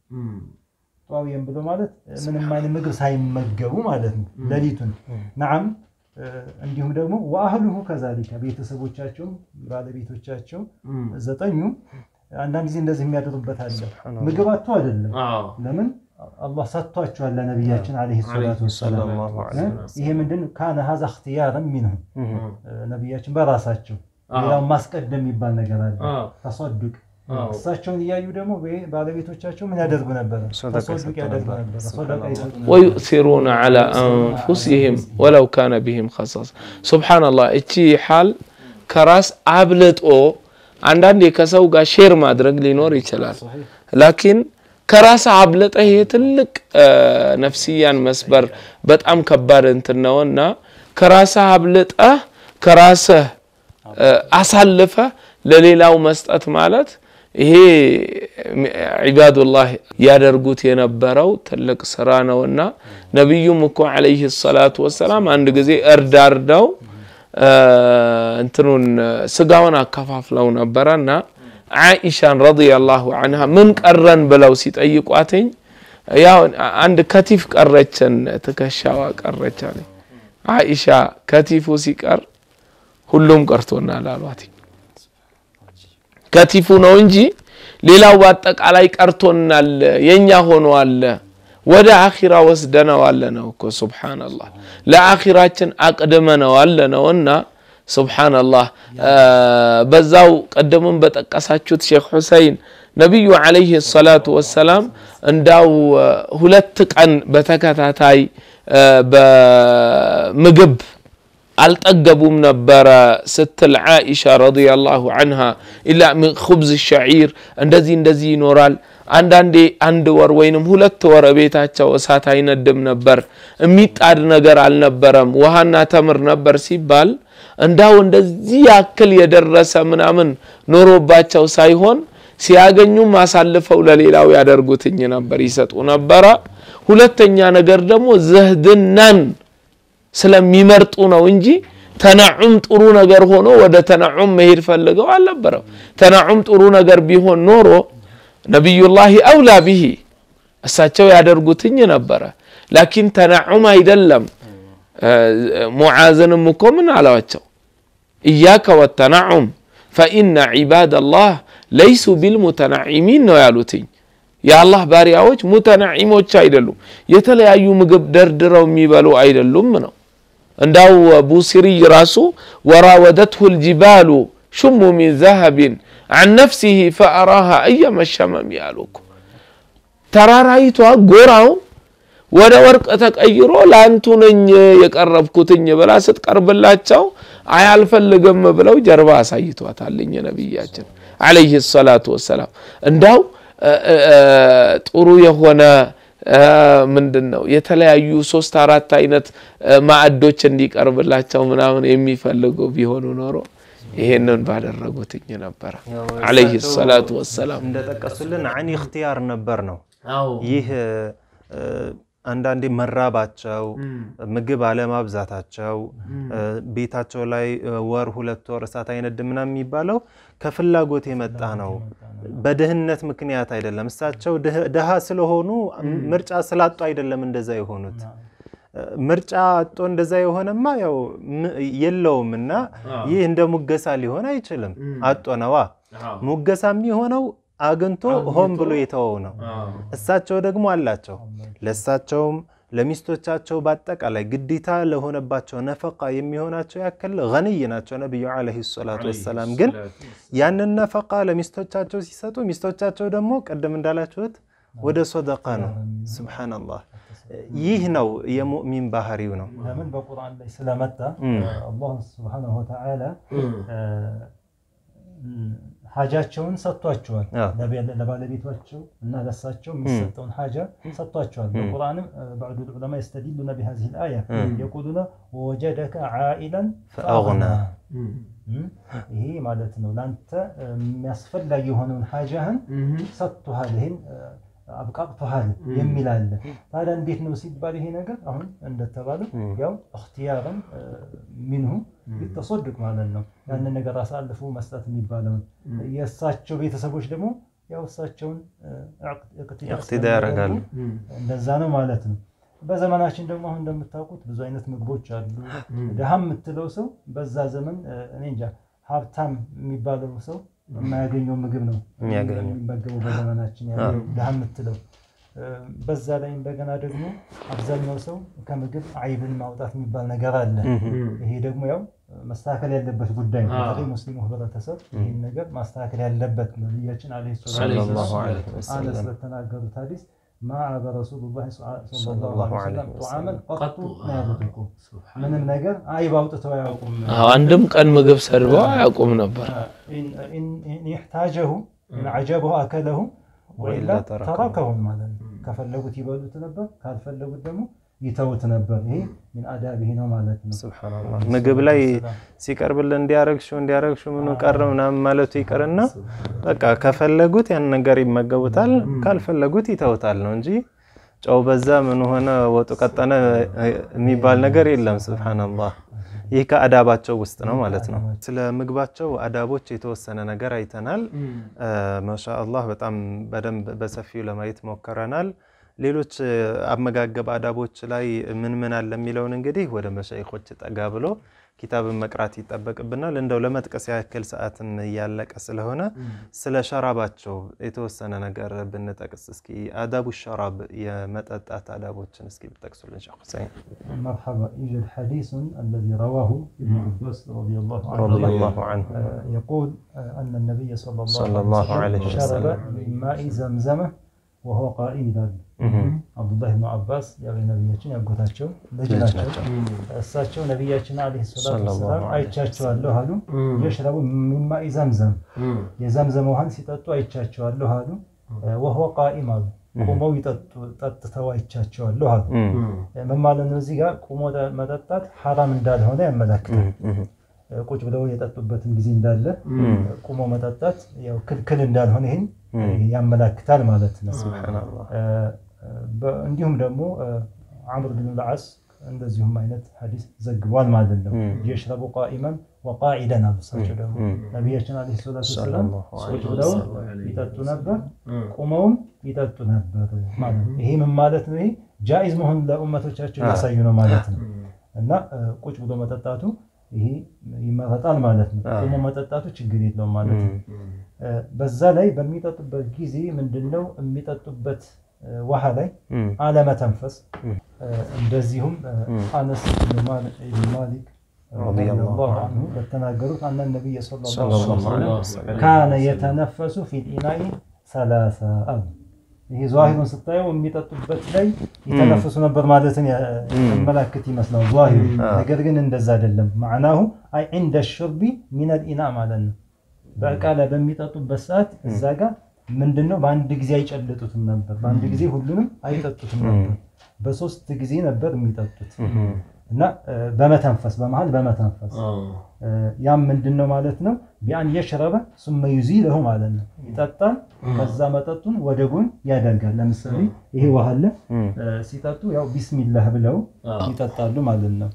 ጧውየን ብሎ ማለት እ፣ ምንም አይነት ምግብ ሳይመገቡ ማለት ነው ሌሊቱን ነዓም እ፣ እንዲሁም ደግሞ ወአህሉሁ ከዛሊከ ቤተሰቦቻቸውም ባለቤቶቻቸው ዘጠኙ አንዳንድ ጊዜ እንደዚህ የሚያድሩበት አለ። ምግብ አጥቶ አይደለም። አዎ። ለምን አላህ ሰጥቷቸዋል ለነቢያችን ዓለይሂ ሰላቱ ወሰላም። ሰለላሁ ዐለይሂ ይሄ ምንድን ካነ ሀዛ እክትያርን ሚንሁም ነቢያችን በራሳቸው ሌላውን ማስቀደም የሚባል ነገር አለ። ተሰዱቅ እሳቸውን እያዩ ደግሞ ባለቤቶቻቸው ምን ያደርጉ ነበረ? ተሰዱቅ ያደርጉ ነበረ። ሰደቃ ይሰጡ ነበር። ወዩእሲሩነ ዐላ አንፉሲሂም ወለው ካነ ቢሂም ኸሳሳ። ሱብሓነላህ እቺ ሓል ከራስ አብልጦ አንዳንዴ ከሰው ጋር ሼር ማድረግ ሊኖር ይችላል። ላኪን ከራስ አብልጠ ይሄ ትልቅ ነፍስያን መስበር በጣም ከባድ እንትን ነውና ከራስህ አብልጠህ ከራስህ አሳልፈ ለሌላው መስጠት ማለት ይሄ ዒባዱላህ ያደርጉት የነበረው ትልቅ ስራ ነውና ነቢዩም እኮ ዓለይሂ ሰላቱ ወሰላም አንድ ጊዜ እርድ አርደው እንትኑን ስጋውን አከፋፍለው ነበረና ዓኢሻን ረዲየላሁ አንሃ ምን ቀረን ብለው ሲጠይቋትኝ ያው አንድ ከቲፍ ቀረችን ትከሻዋ ቀረች አለኝ። ዓኢሻ ከቲፉ ሲቀር ሁሉም ቀርቶናል አሏት። ከቲፉ ነው እንጂ ሌላው በአጠቃላይ ቀርቶናል፣ የኛ ሆኗል። ወደ አኺራ ወስደነዋል ነው እኮ ሱብሓነላህ። ለአኺራችን አቅድመነዋል ነውና ሱብሓነላህ። በዛው ቀደምም በጠቀሳችሁት ሼክ ሁሰይን ነቢዩ ዓለይሂ ሰላቱ ወሰላም እንዳው ሁለት ቀን በተከታታይ በምግብ አልጠገቡም ነበረ ስትል ዓኢሻ ረዲየላሁ አንሃ ኢላ ሚን ኹብዝ ሸዒር እንደዚህ እንደዚህ ይኖራል። አንዳንዴ አንድ ወር ወይንም ሁለት ወር ቤታቸው እሳት አይነድም ነበር፣ የሚጣድ ነገር አልነበረም፣ ውሃና ተምር ነበር ሲባል እንዳው እንደዚህ ያክል የደረሰ ምናምን ኖሮባቸው ሳይሆን ሲያገኙም አሳልፈው ለሌላው ያደርጉትኝ ነበር፣ ይሰጡ ነበረ። ሁለተኛ ነገር ደግሞ ዝህድናን ስለሚመርጡ ነው እንጂ ተነዑም ጥሩ ነገር ሆኖ ወደ ተነዑም መሄድ ፈልገው አልነበረም። ተነዑም ጥሩ ነገር ቢሆን ኖሮ ነቢዩላሂ አውላ ቢሂ እሳቸው ያደርጉትኝ ነበረ። ላኪን ተነዑም አይደለም። ሙዓዝንም እኮ ምን አለዋቸው? እያከ ወተነዑም ፈኢነ ዒባደላህ ለይሱ ቢልሙተናዒሚን ነው ያሉትኝ። የአላህ ባሪያዎች ሙተናዒሞች አይደሉም፣ የተለያዩ ምግብ ደርድረው የሚበሉ አይደሉም ነው። እንዳው ቡሲሪይ ራሱ ወራወደትሁ ልጅባሉ ሹሙ ሚን ዘሀቢን አን ነፍሲሂ ፈአራሃ እየመሸመም ያሉ እኮ ተራራይቷ ጎራው ወደ ወርቅ ተቀይሮ ለአንቱ ነኝ የቀረብኩትኝ ብላ ስትቀርብላቸው አያልፈልግም ብለው ጀርባ አሳይቷታልኝ ነቢያችን ዓለይሂ ሰላቱ ወሰላም እንዳው ጥሩ የሆነ ምንድን ነው የተለያዩ ሶስት አራት አይነት ማዕዶች እንዲቀርብላቸው ምናምን የሚፈልጉ ቢሆኑ ኖሮ ይሄንን ባደረጉትኝ ነበረ። ዓለይሂ ሰላቱ ወሰላም እንደጠቀሱልን አን እክትያር ነበር ነው። ይህ አንዳንዴ መራባቸው፣ ምግብ አለማብዛታቸው፣ ቤታቸው ላይ ወር ሁለት ወር እሳት አይነድም ምናምን የሚባለው ከፍላጎት የመጣ ነው። በድህነት ምክንያት አይደለም። እሳቸው ድሃ ስለሆኑ ምርጫ ስላጡ አይደለም እንደዛ የሆኑት። ምርጫ አጦ እንደዛ የሆነማ ያው የለውም እና ይህ እንደ ሙገሳ ሊሆን አይችልም። አጦ ነዋ። ሙገሳ የሚሆነው አግኝቶ ሆን ብሎ የተወው ነው። እሳቸው ደግሞ አላቸው። ለእሳቸውም ለሚስቶቻቸው በአጠቃላይ ግዴታ ለሆነባቸው ነፈቃ የሚሆናቸው ያክል ገንይ ናቸው ነቢዩ ዓለይሂ ሰላቱ ወሰላም። ግን ያንን ነፈቃ ለሚስቶቻቸው ሲሰጡ ሚስቶቻቸው ደግሞ ቅድም እንዳላችሁት ወደ ሶደቃ ነው። ሱብሓነላህ። ይህ ነው የሙእሚን ባህሪው ነው። ለምን በቁርአን ላይ ስለመጣ አላህ ሱብሓነሁ ወተዓላ ሀጃቸውን ሰጥቷቸዋል። ለባለቤቷቸው እና ለሳቸው የሚሰጠውን ሀጃ ሰጥቷቸዋል። በቁርአንም ባዕዱ ዑለማ የስተዲሉነ ቢሃዚህ ልአያ የቁሉነ ወወጀደከ ዓኢለን ፈአግና ይሄ ማለት ነው ለአንተ የሚያስፈላጊ የሆነውን ሀጃህን ሰጥቶሃል፣ ይህን አብቃቅቶሃል የሚል አለ። ታዲያ እንዴት ነው ሲባል ይሄ ነገር አሁን እንደተባለው ያው እክትያርን ሚንሁ ቢተሶድቅ ማለት ነው። ያንን ነገር አሳልፎ መስጠት የሚባለውን የእሳቸው ቤተሰቦች ደግሞ ያው እሳቸውን እቅትዳ ያደርጋሉ። እንደዛ ነው ማለት ነው። በዘመናችን ደግሞ አሁን እንደምታውቁት ብዙ አይነት ምግቦች አሉ። ድሃ የምትለው ሰው በዛ ዘመን እኔ እንጃ ሀብታም የሚባለው ሰው የማያገኘው ምግብ ነው የሚመገበው በዘመናችን ያለው ድሃ የምትለው በዛ ላይ እንደገና ደግሞ አብዛኛው ሰው ከምግብ አይብን ማውጣት የሚባል ነገር አለ። ይሄ ደግሞ ያው መስተካከል ያለበት ጉዳይ ነው። በተለይ ሙስሊሙ ህብረተሰብ ይህን ነገር ማስተካከል ያለበት ነቢያችን ዓለይሂ ሰለላሁ ሰላቱ ዐለይሂ ወሰላም ወሰለም በተናገሩት ሐዲስ ማዕበ ረሱሉላህ ሰለላሁ ሰለላሁ ዐለይሂ ዐለይሂ ወሰለም ወሰለም ጧዓመን ቀጡ ላ የብጡቁ ምንም ነገር አይብ አውጥተው አያውቁም። አዎ፣ አንድም ቀን ምግብ ሰድበው አያውቁም ነበር። ኢን ይሕታጀሁ ኢን ዐጀበሁ አከለሁ ወኢላ ወኢላ ተረከሁ። ተረከሁም ማለት ነው። ከፈለጉት ይበሉት ነበር፣ ካልፈለጉት ደግሞ ይተውት ነበር። ይሄ ሚን አዳቢህ ነው ማለት ነው። ሱብሃነላህ ምግብ ላይ ሲቀርብልን እንዲያረግሽው እንዲያረግሽው ምኑ ቀረ ምናምን ማለቱ ይቅርና በቃ ከፈለጉት ያን ነገር ይመገቡታል፣ ካልፈለጉት ይተውታል ነው እንጂ ጨው በዛ ምን ሆነ ወጡ ቀጠነ የሚባል ነገር የለም። ሱብሃነላህ ይህ ከአዳባቸው ውስጥ ነው ማለት ነው። ስለ ምግባቸው አዳቦች የተወሰነ ነገር አይተናል። ማሻአላህ በጣም በደንብ በሰፊው ለማየት ሞክረናል። ሌሎች አመጋገብ አዳቦች ላይ ምን ምን አለ የሚለውን እንግዲህ ወደ መሻይኮች ጠጋ ብሎ ኪታብን መቅራት ይጠበቅብናል። እንደው ለመጥቀስ ያክል ሰዓትም እያለቀ ስለሆነ ስለ ሸራባቸው የተወሰነ ነገር ብንጠቅስ እስኪ አዳቡ ሸራብ የመጠጣት አዳቦችን እስኪ ብጠቅሱልን ሼክ ሁሰይን። مرحبا يوجد حديث الذي رواه ابن عباس رضي الله عنه رضي الله عنه آه، يقول آه، أن النبي صلى الله, صلى الله عليه عليه وسلم شرب وسلم. من ماء زمزم وهو قائم ይላሉ አብዱላህ ብኑ አባስ ያው የነቢያችን ያጎታቸው ልጅ ናቸው። እሳቸው ነቢያችን ዓለይሂ ሰላቱ ሰለላሁ ወሰላም ዐለይሂ አይቻቸዋለሁ አሉ። የሽረቡ ሚን ማኢ ዘምዘም የዘምዘም ውሃን ሲጠጡ አይቻቸዋለሁ አሉ። ወህወ ቃኢም አሉ ቁመው ይጠጡ ጠጥተው አይቻቸዋለሁ አሉ። ምን ማለት ነው? እዚህ ጋር ቁሞ መጠጣት ሐራም እንዳልሆነ ያመላክታል። ቁጭ ብለው የጠጡበትም ጊዜ እንዳለ ቁሞ መጠጣት ያው ክልክል እንዳልሆነ ይህን ያመላክታል ማለት ነው። ሱብሃነላህ በ- እንዲሁም ደግሞ አምር ብን ልዓስ እንደዚሁም አይነት ሐዲስ ዘግቧል ማለት ነው። የሽረቡ ቃኢመን ወቃዒደን አሉ። እሳቸው ደግሞ ነቢያችን ዓለይሂ ሰላቱ ወሰላም ቁጭ ብለው ይጠጡ ነበር፣ ቁመውም ይጠጡ ነበር ማለት ነው። ይሄ ምን ማለት ነው? ይሄ ጃኢዝ መሆኑን ለኡመቶቻቸው ያሳዩ ነው ማለት ነው። እና እ፣ ቁጭ ብሎ መጠጣቱ ይሄ ይመረጣል ማለት ነው። ቁሞ መጠጣቱ ችግር የለውም ማለት ነው። እ፣ በዛ ላይ በሚጠጡበት ጊዜ ምንድነው የሚጠጡበት እ፣ ውሃ ላይ አለመተንፈስ እ፣ እንደዚሁም እ፣ አነስ ብን ማል- ብን ማሊክ ረዲየላሁ ዐንሁ በተናገሩት አነ ነቢይ ሰለላሁ ዐለይሂ ወሰለም ካነ የተነፈሱ ፊል ኢናኢ ሰላሳ አሉ። ይሄ ዛሂሩን ስታየው የሚጠጡበት ላይ የተነፍሱ ነበር ማለትን ያመላክት ይመስላል ዛሂሩ። ነገር ግን እንደዛ አይደለም። ማዕናሁ አይ ዒንደ ሽርቢ ሚነል ኢና ማለት ነው። በእቃ ላይ በሚጠጡበት ሰዓት እዛ ጋር ምንድን ነው በአንድ ጊዜ አይጨልጡትም ነበር። በአንድ ጊዜ ሁሉንም አይጠጡትም ነበር። በሶስት ጊዜ ነበር የሚጠጡት እና እ፣ በመተንፈስ በመሀል በመተንፈስ እ፣ ያም ምንድን ነው ማለት ነው ቢአን የሽረበ ሱመ ዩዚለሁ ማለት ነው። ይጠጣል፣ ከዛ መጠጡን ወደ ጎን ያደርጋል። ለምሳሌ ይሄ ውሃ አለ እ፣ ሲጠጡ ያው ቢስሚላህ ብለው ይጠጣሉ ማለት ነው።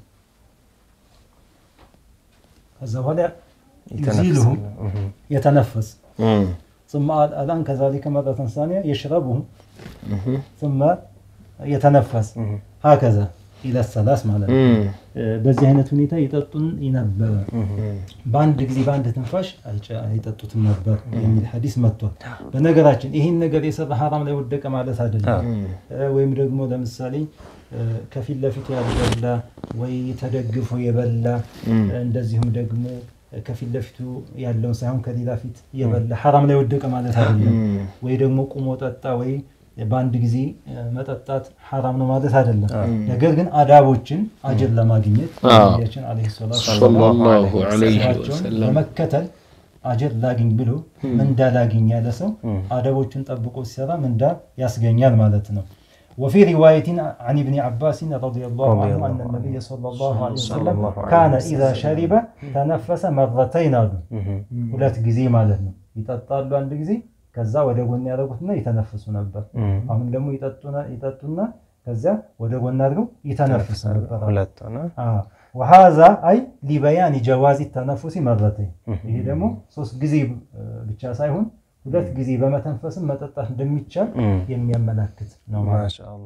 ከዛ በኋላ ዩዚልሁ የተነፈስ ثم الآن كذلك مرة ثانية يشربه ثم يتنفس هكذا إلى الثلاث ማለት ነው። በዚህ አይነት ሁኔታ ይጠጡን ነበረ። በአንድ ጊዜ በአንድ ትንፋሽ አይጨ- አይጠጡትም ነበር የሚል ሐዲስ መጥቷል። በነገራችን ይህን ነገር የሰራ ሐራም ላይ ወደቀ ማለት አይደለም። እ፣ ወይም ደግሞ ለምሳሌ እ፣ ከፊት ለፊቱ ያልበላ ወይ ተደግፎ የበላ እንደዚሁም ደግሞ ከፊት ለፊቱ ያለውን ሳይሆን ከሌላ ፊት የበላ ሐራም ላይ ወደቀ ማለት አይደለም። ወይ ደግሞ ቁሞ ጠጣ ወይ በአንድ ጊዜ እ፣ መጠጣት ሐራም ነው ማለት አይደለም። ነገር ግን አዳቦችን አጅር ለማግኘት ነቢያችን ዓለይሂ ሰላቱ ሰለላሁ ዐለይሂ ስራቸውን ወሰለም በመከተል አጅር ላግኝ ብሎ ምንዳ ላግኝ ያለ ሰው አደቦቹን ጠብቆ ሲሰራ ምንዳ ያስገኛል ማለት ነው። وفي رواية عن ابن عباس رضي الله عنه أن النبي صلى الله عليه وسلم كان إذا شرب تنفس مرتين አሉ ሁለት ጊዜ ማለት ነው። ይጠጣሉ አንድ ጊዜ ከዛ ወደ ጎን ያደረጉትና ይተነፍሱ ነበር። አሁን ደግሞ ይጠጡና- ይጠጡና ከዚያ ወደ ጎን አድርገው ይተነፍሱ ነበር። ሁለት ሆነ። አዎ። ወሃዛ አይ ሊበያኒ ጀዋዚ ተነፉሲ መረተኝ ይሄ ደግሞ ሶስት ጊዜ እ፣ ብቻ ሳይሆን ሁለት ጊዜ በመተንፈስም መጠጣት እንደሚቻል የሚያመላክት ነው ማለት ነው። ማሻአላህ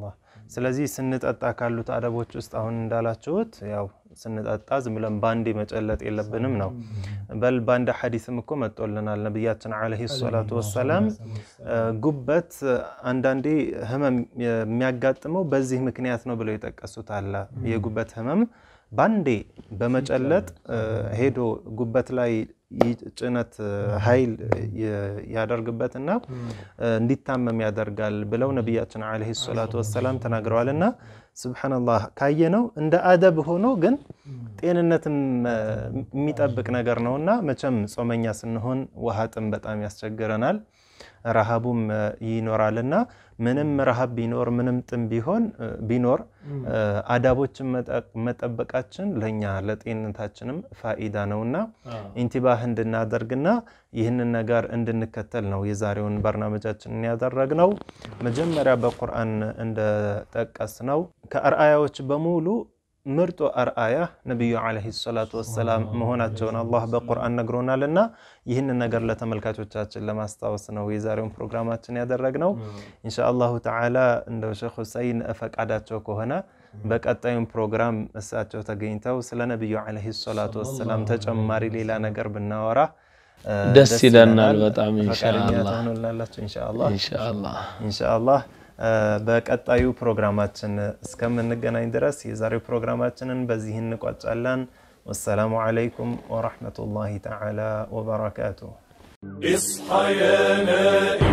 ስለዚህ ስንጠጣ ካሉት አደቦች ውስጥ አሁን እንዳላችሁት ያው ስንጠጣ ዝም ብለን ባንዴ መጨለጥ የለብንም ነው። በል በአንድ ሐዲስም እኮ መጦልናል ነቢያችን ዓለይሂ ሰላቱ ወሰላም ጉበት አንዳንዴ ህመም የሚያጋጥመው በዚህ ምክንያት ነው ብለው የጠቀሱት አለ። የጉበት ህመም ባንዴ በመጨለጥ ሄዶ ጉበት ላይ ጭነት ኃይል ያደርግበትና እንዲታመም ያደርጋል ብለው ነቢያችን ዓለይሂ ሰላቱ ወሰላም ተናግረዋል። እና ስብሓነላህ ካየነው እንደ አደብ ሆኖ ግን ጤንነትም የሚጠብቅ ነገር ነውና መቼም ጾመኛ ስንሆን ውሃ ጥም በጣም ያስቸግረናል። ረሃቡም ይኖራልና ምንም ረሃብ ቢኖር ምንም ጥም ቢሆን ቢኖር አዳቦችን መጠበቃችን ለእኛ ለጤንነታችንም ፋኢዳ ነውና ኢንቲባህ እንድናደርግና ይህንን ነገር እንድንከተል ነው የዛሬውን በርናመጃችንን ያደረግነው። መጀመሪያ በቁርአን እንደጠቀስ ነው ከአርአያዎች በሙሉ ምርጡ አርአያ ነቢዩ ዓለይሂ ሰላቱ ወሰላም መሆናቸውን አላህ በቁርአን ነግሮናል እና ይህንን ነገር ለተመልካቾቻችን ለማስታወስ ነው የዛሬውን ፕሮግራማችን ያደረግነው። ኢንሻአላሁ ተዓላ እንደው ሼክ ሁሰይን ፈቃዳቸው ከሆነ በቀጣዩም ፕሮግራም እሳቸው ተገኝተው ስለ ነቢዩ ዓለይሂ ሰላቱ ወሰላም ተጨማሪ ሌላ ነገር ብናወራ ደስ ይለናል በጣም ፈቃደኛ ኢንሻአላህ ትሆኑላላችሁ ኢንሻአላህ ኢንሻአላህ ኢንሻአላህ በቀጣዩ ፕሮግራማችን እስከምንገናኝ ድረስ የዛሬው ፕሮግራማችንን በዚህ እንቋጫለን። ወሰላሙ ዓለይኩም ወረሕመቱላሂ ተዓላ ወበረካቱሁ። اصحى يا نائم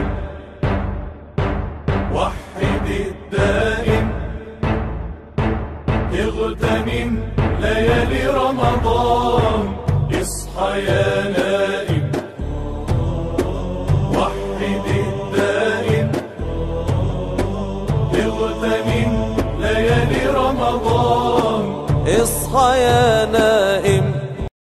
وحد الدائم اغتنم ليالي رمضان اصحى يا نائم وحد الدائم اغتنم ليالي رمضان اصحى يا ناس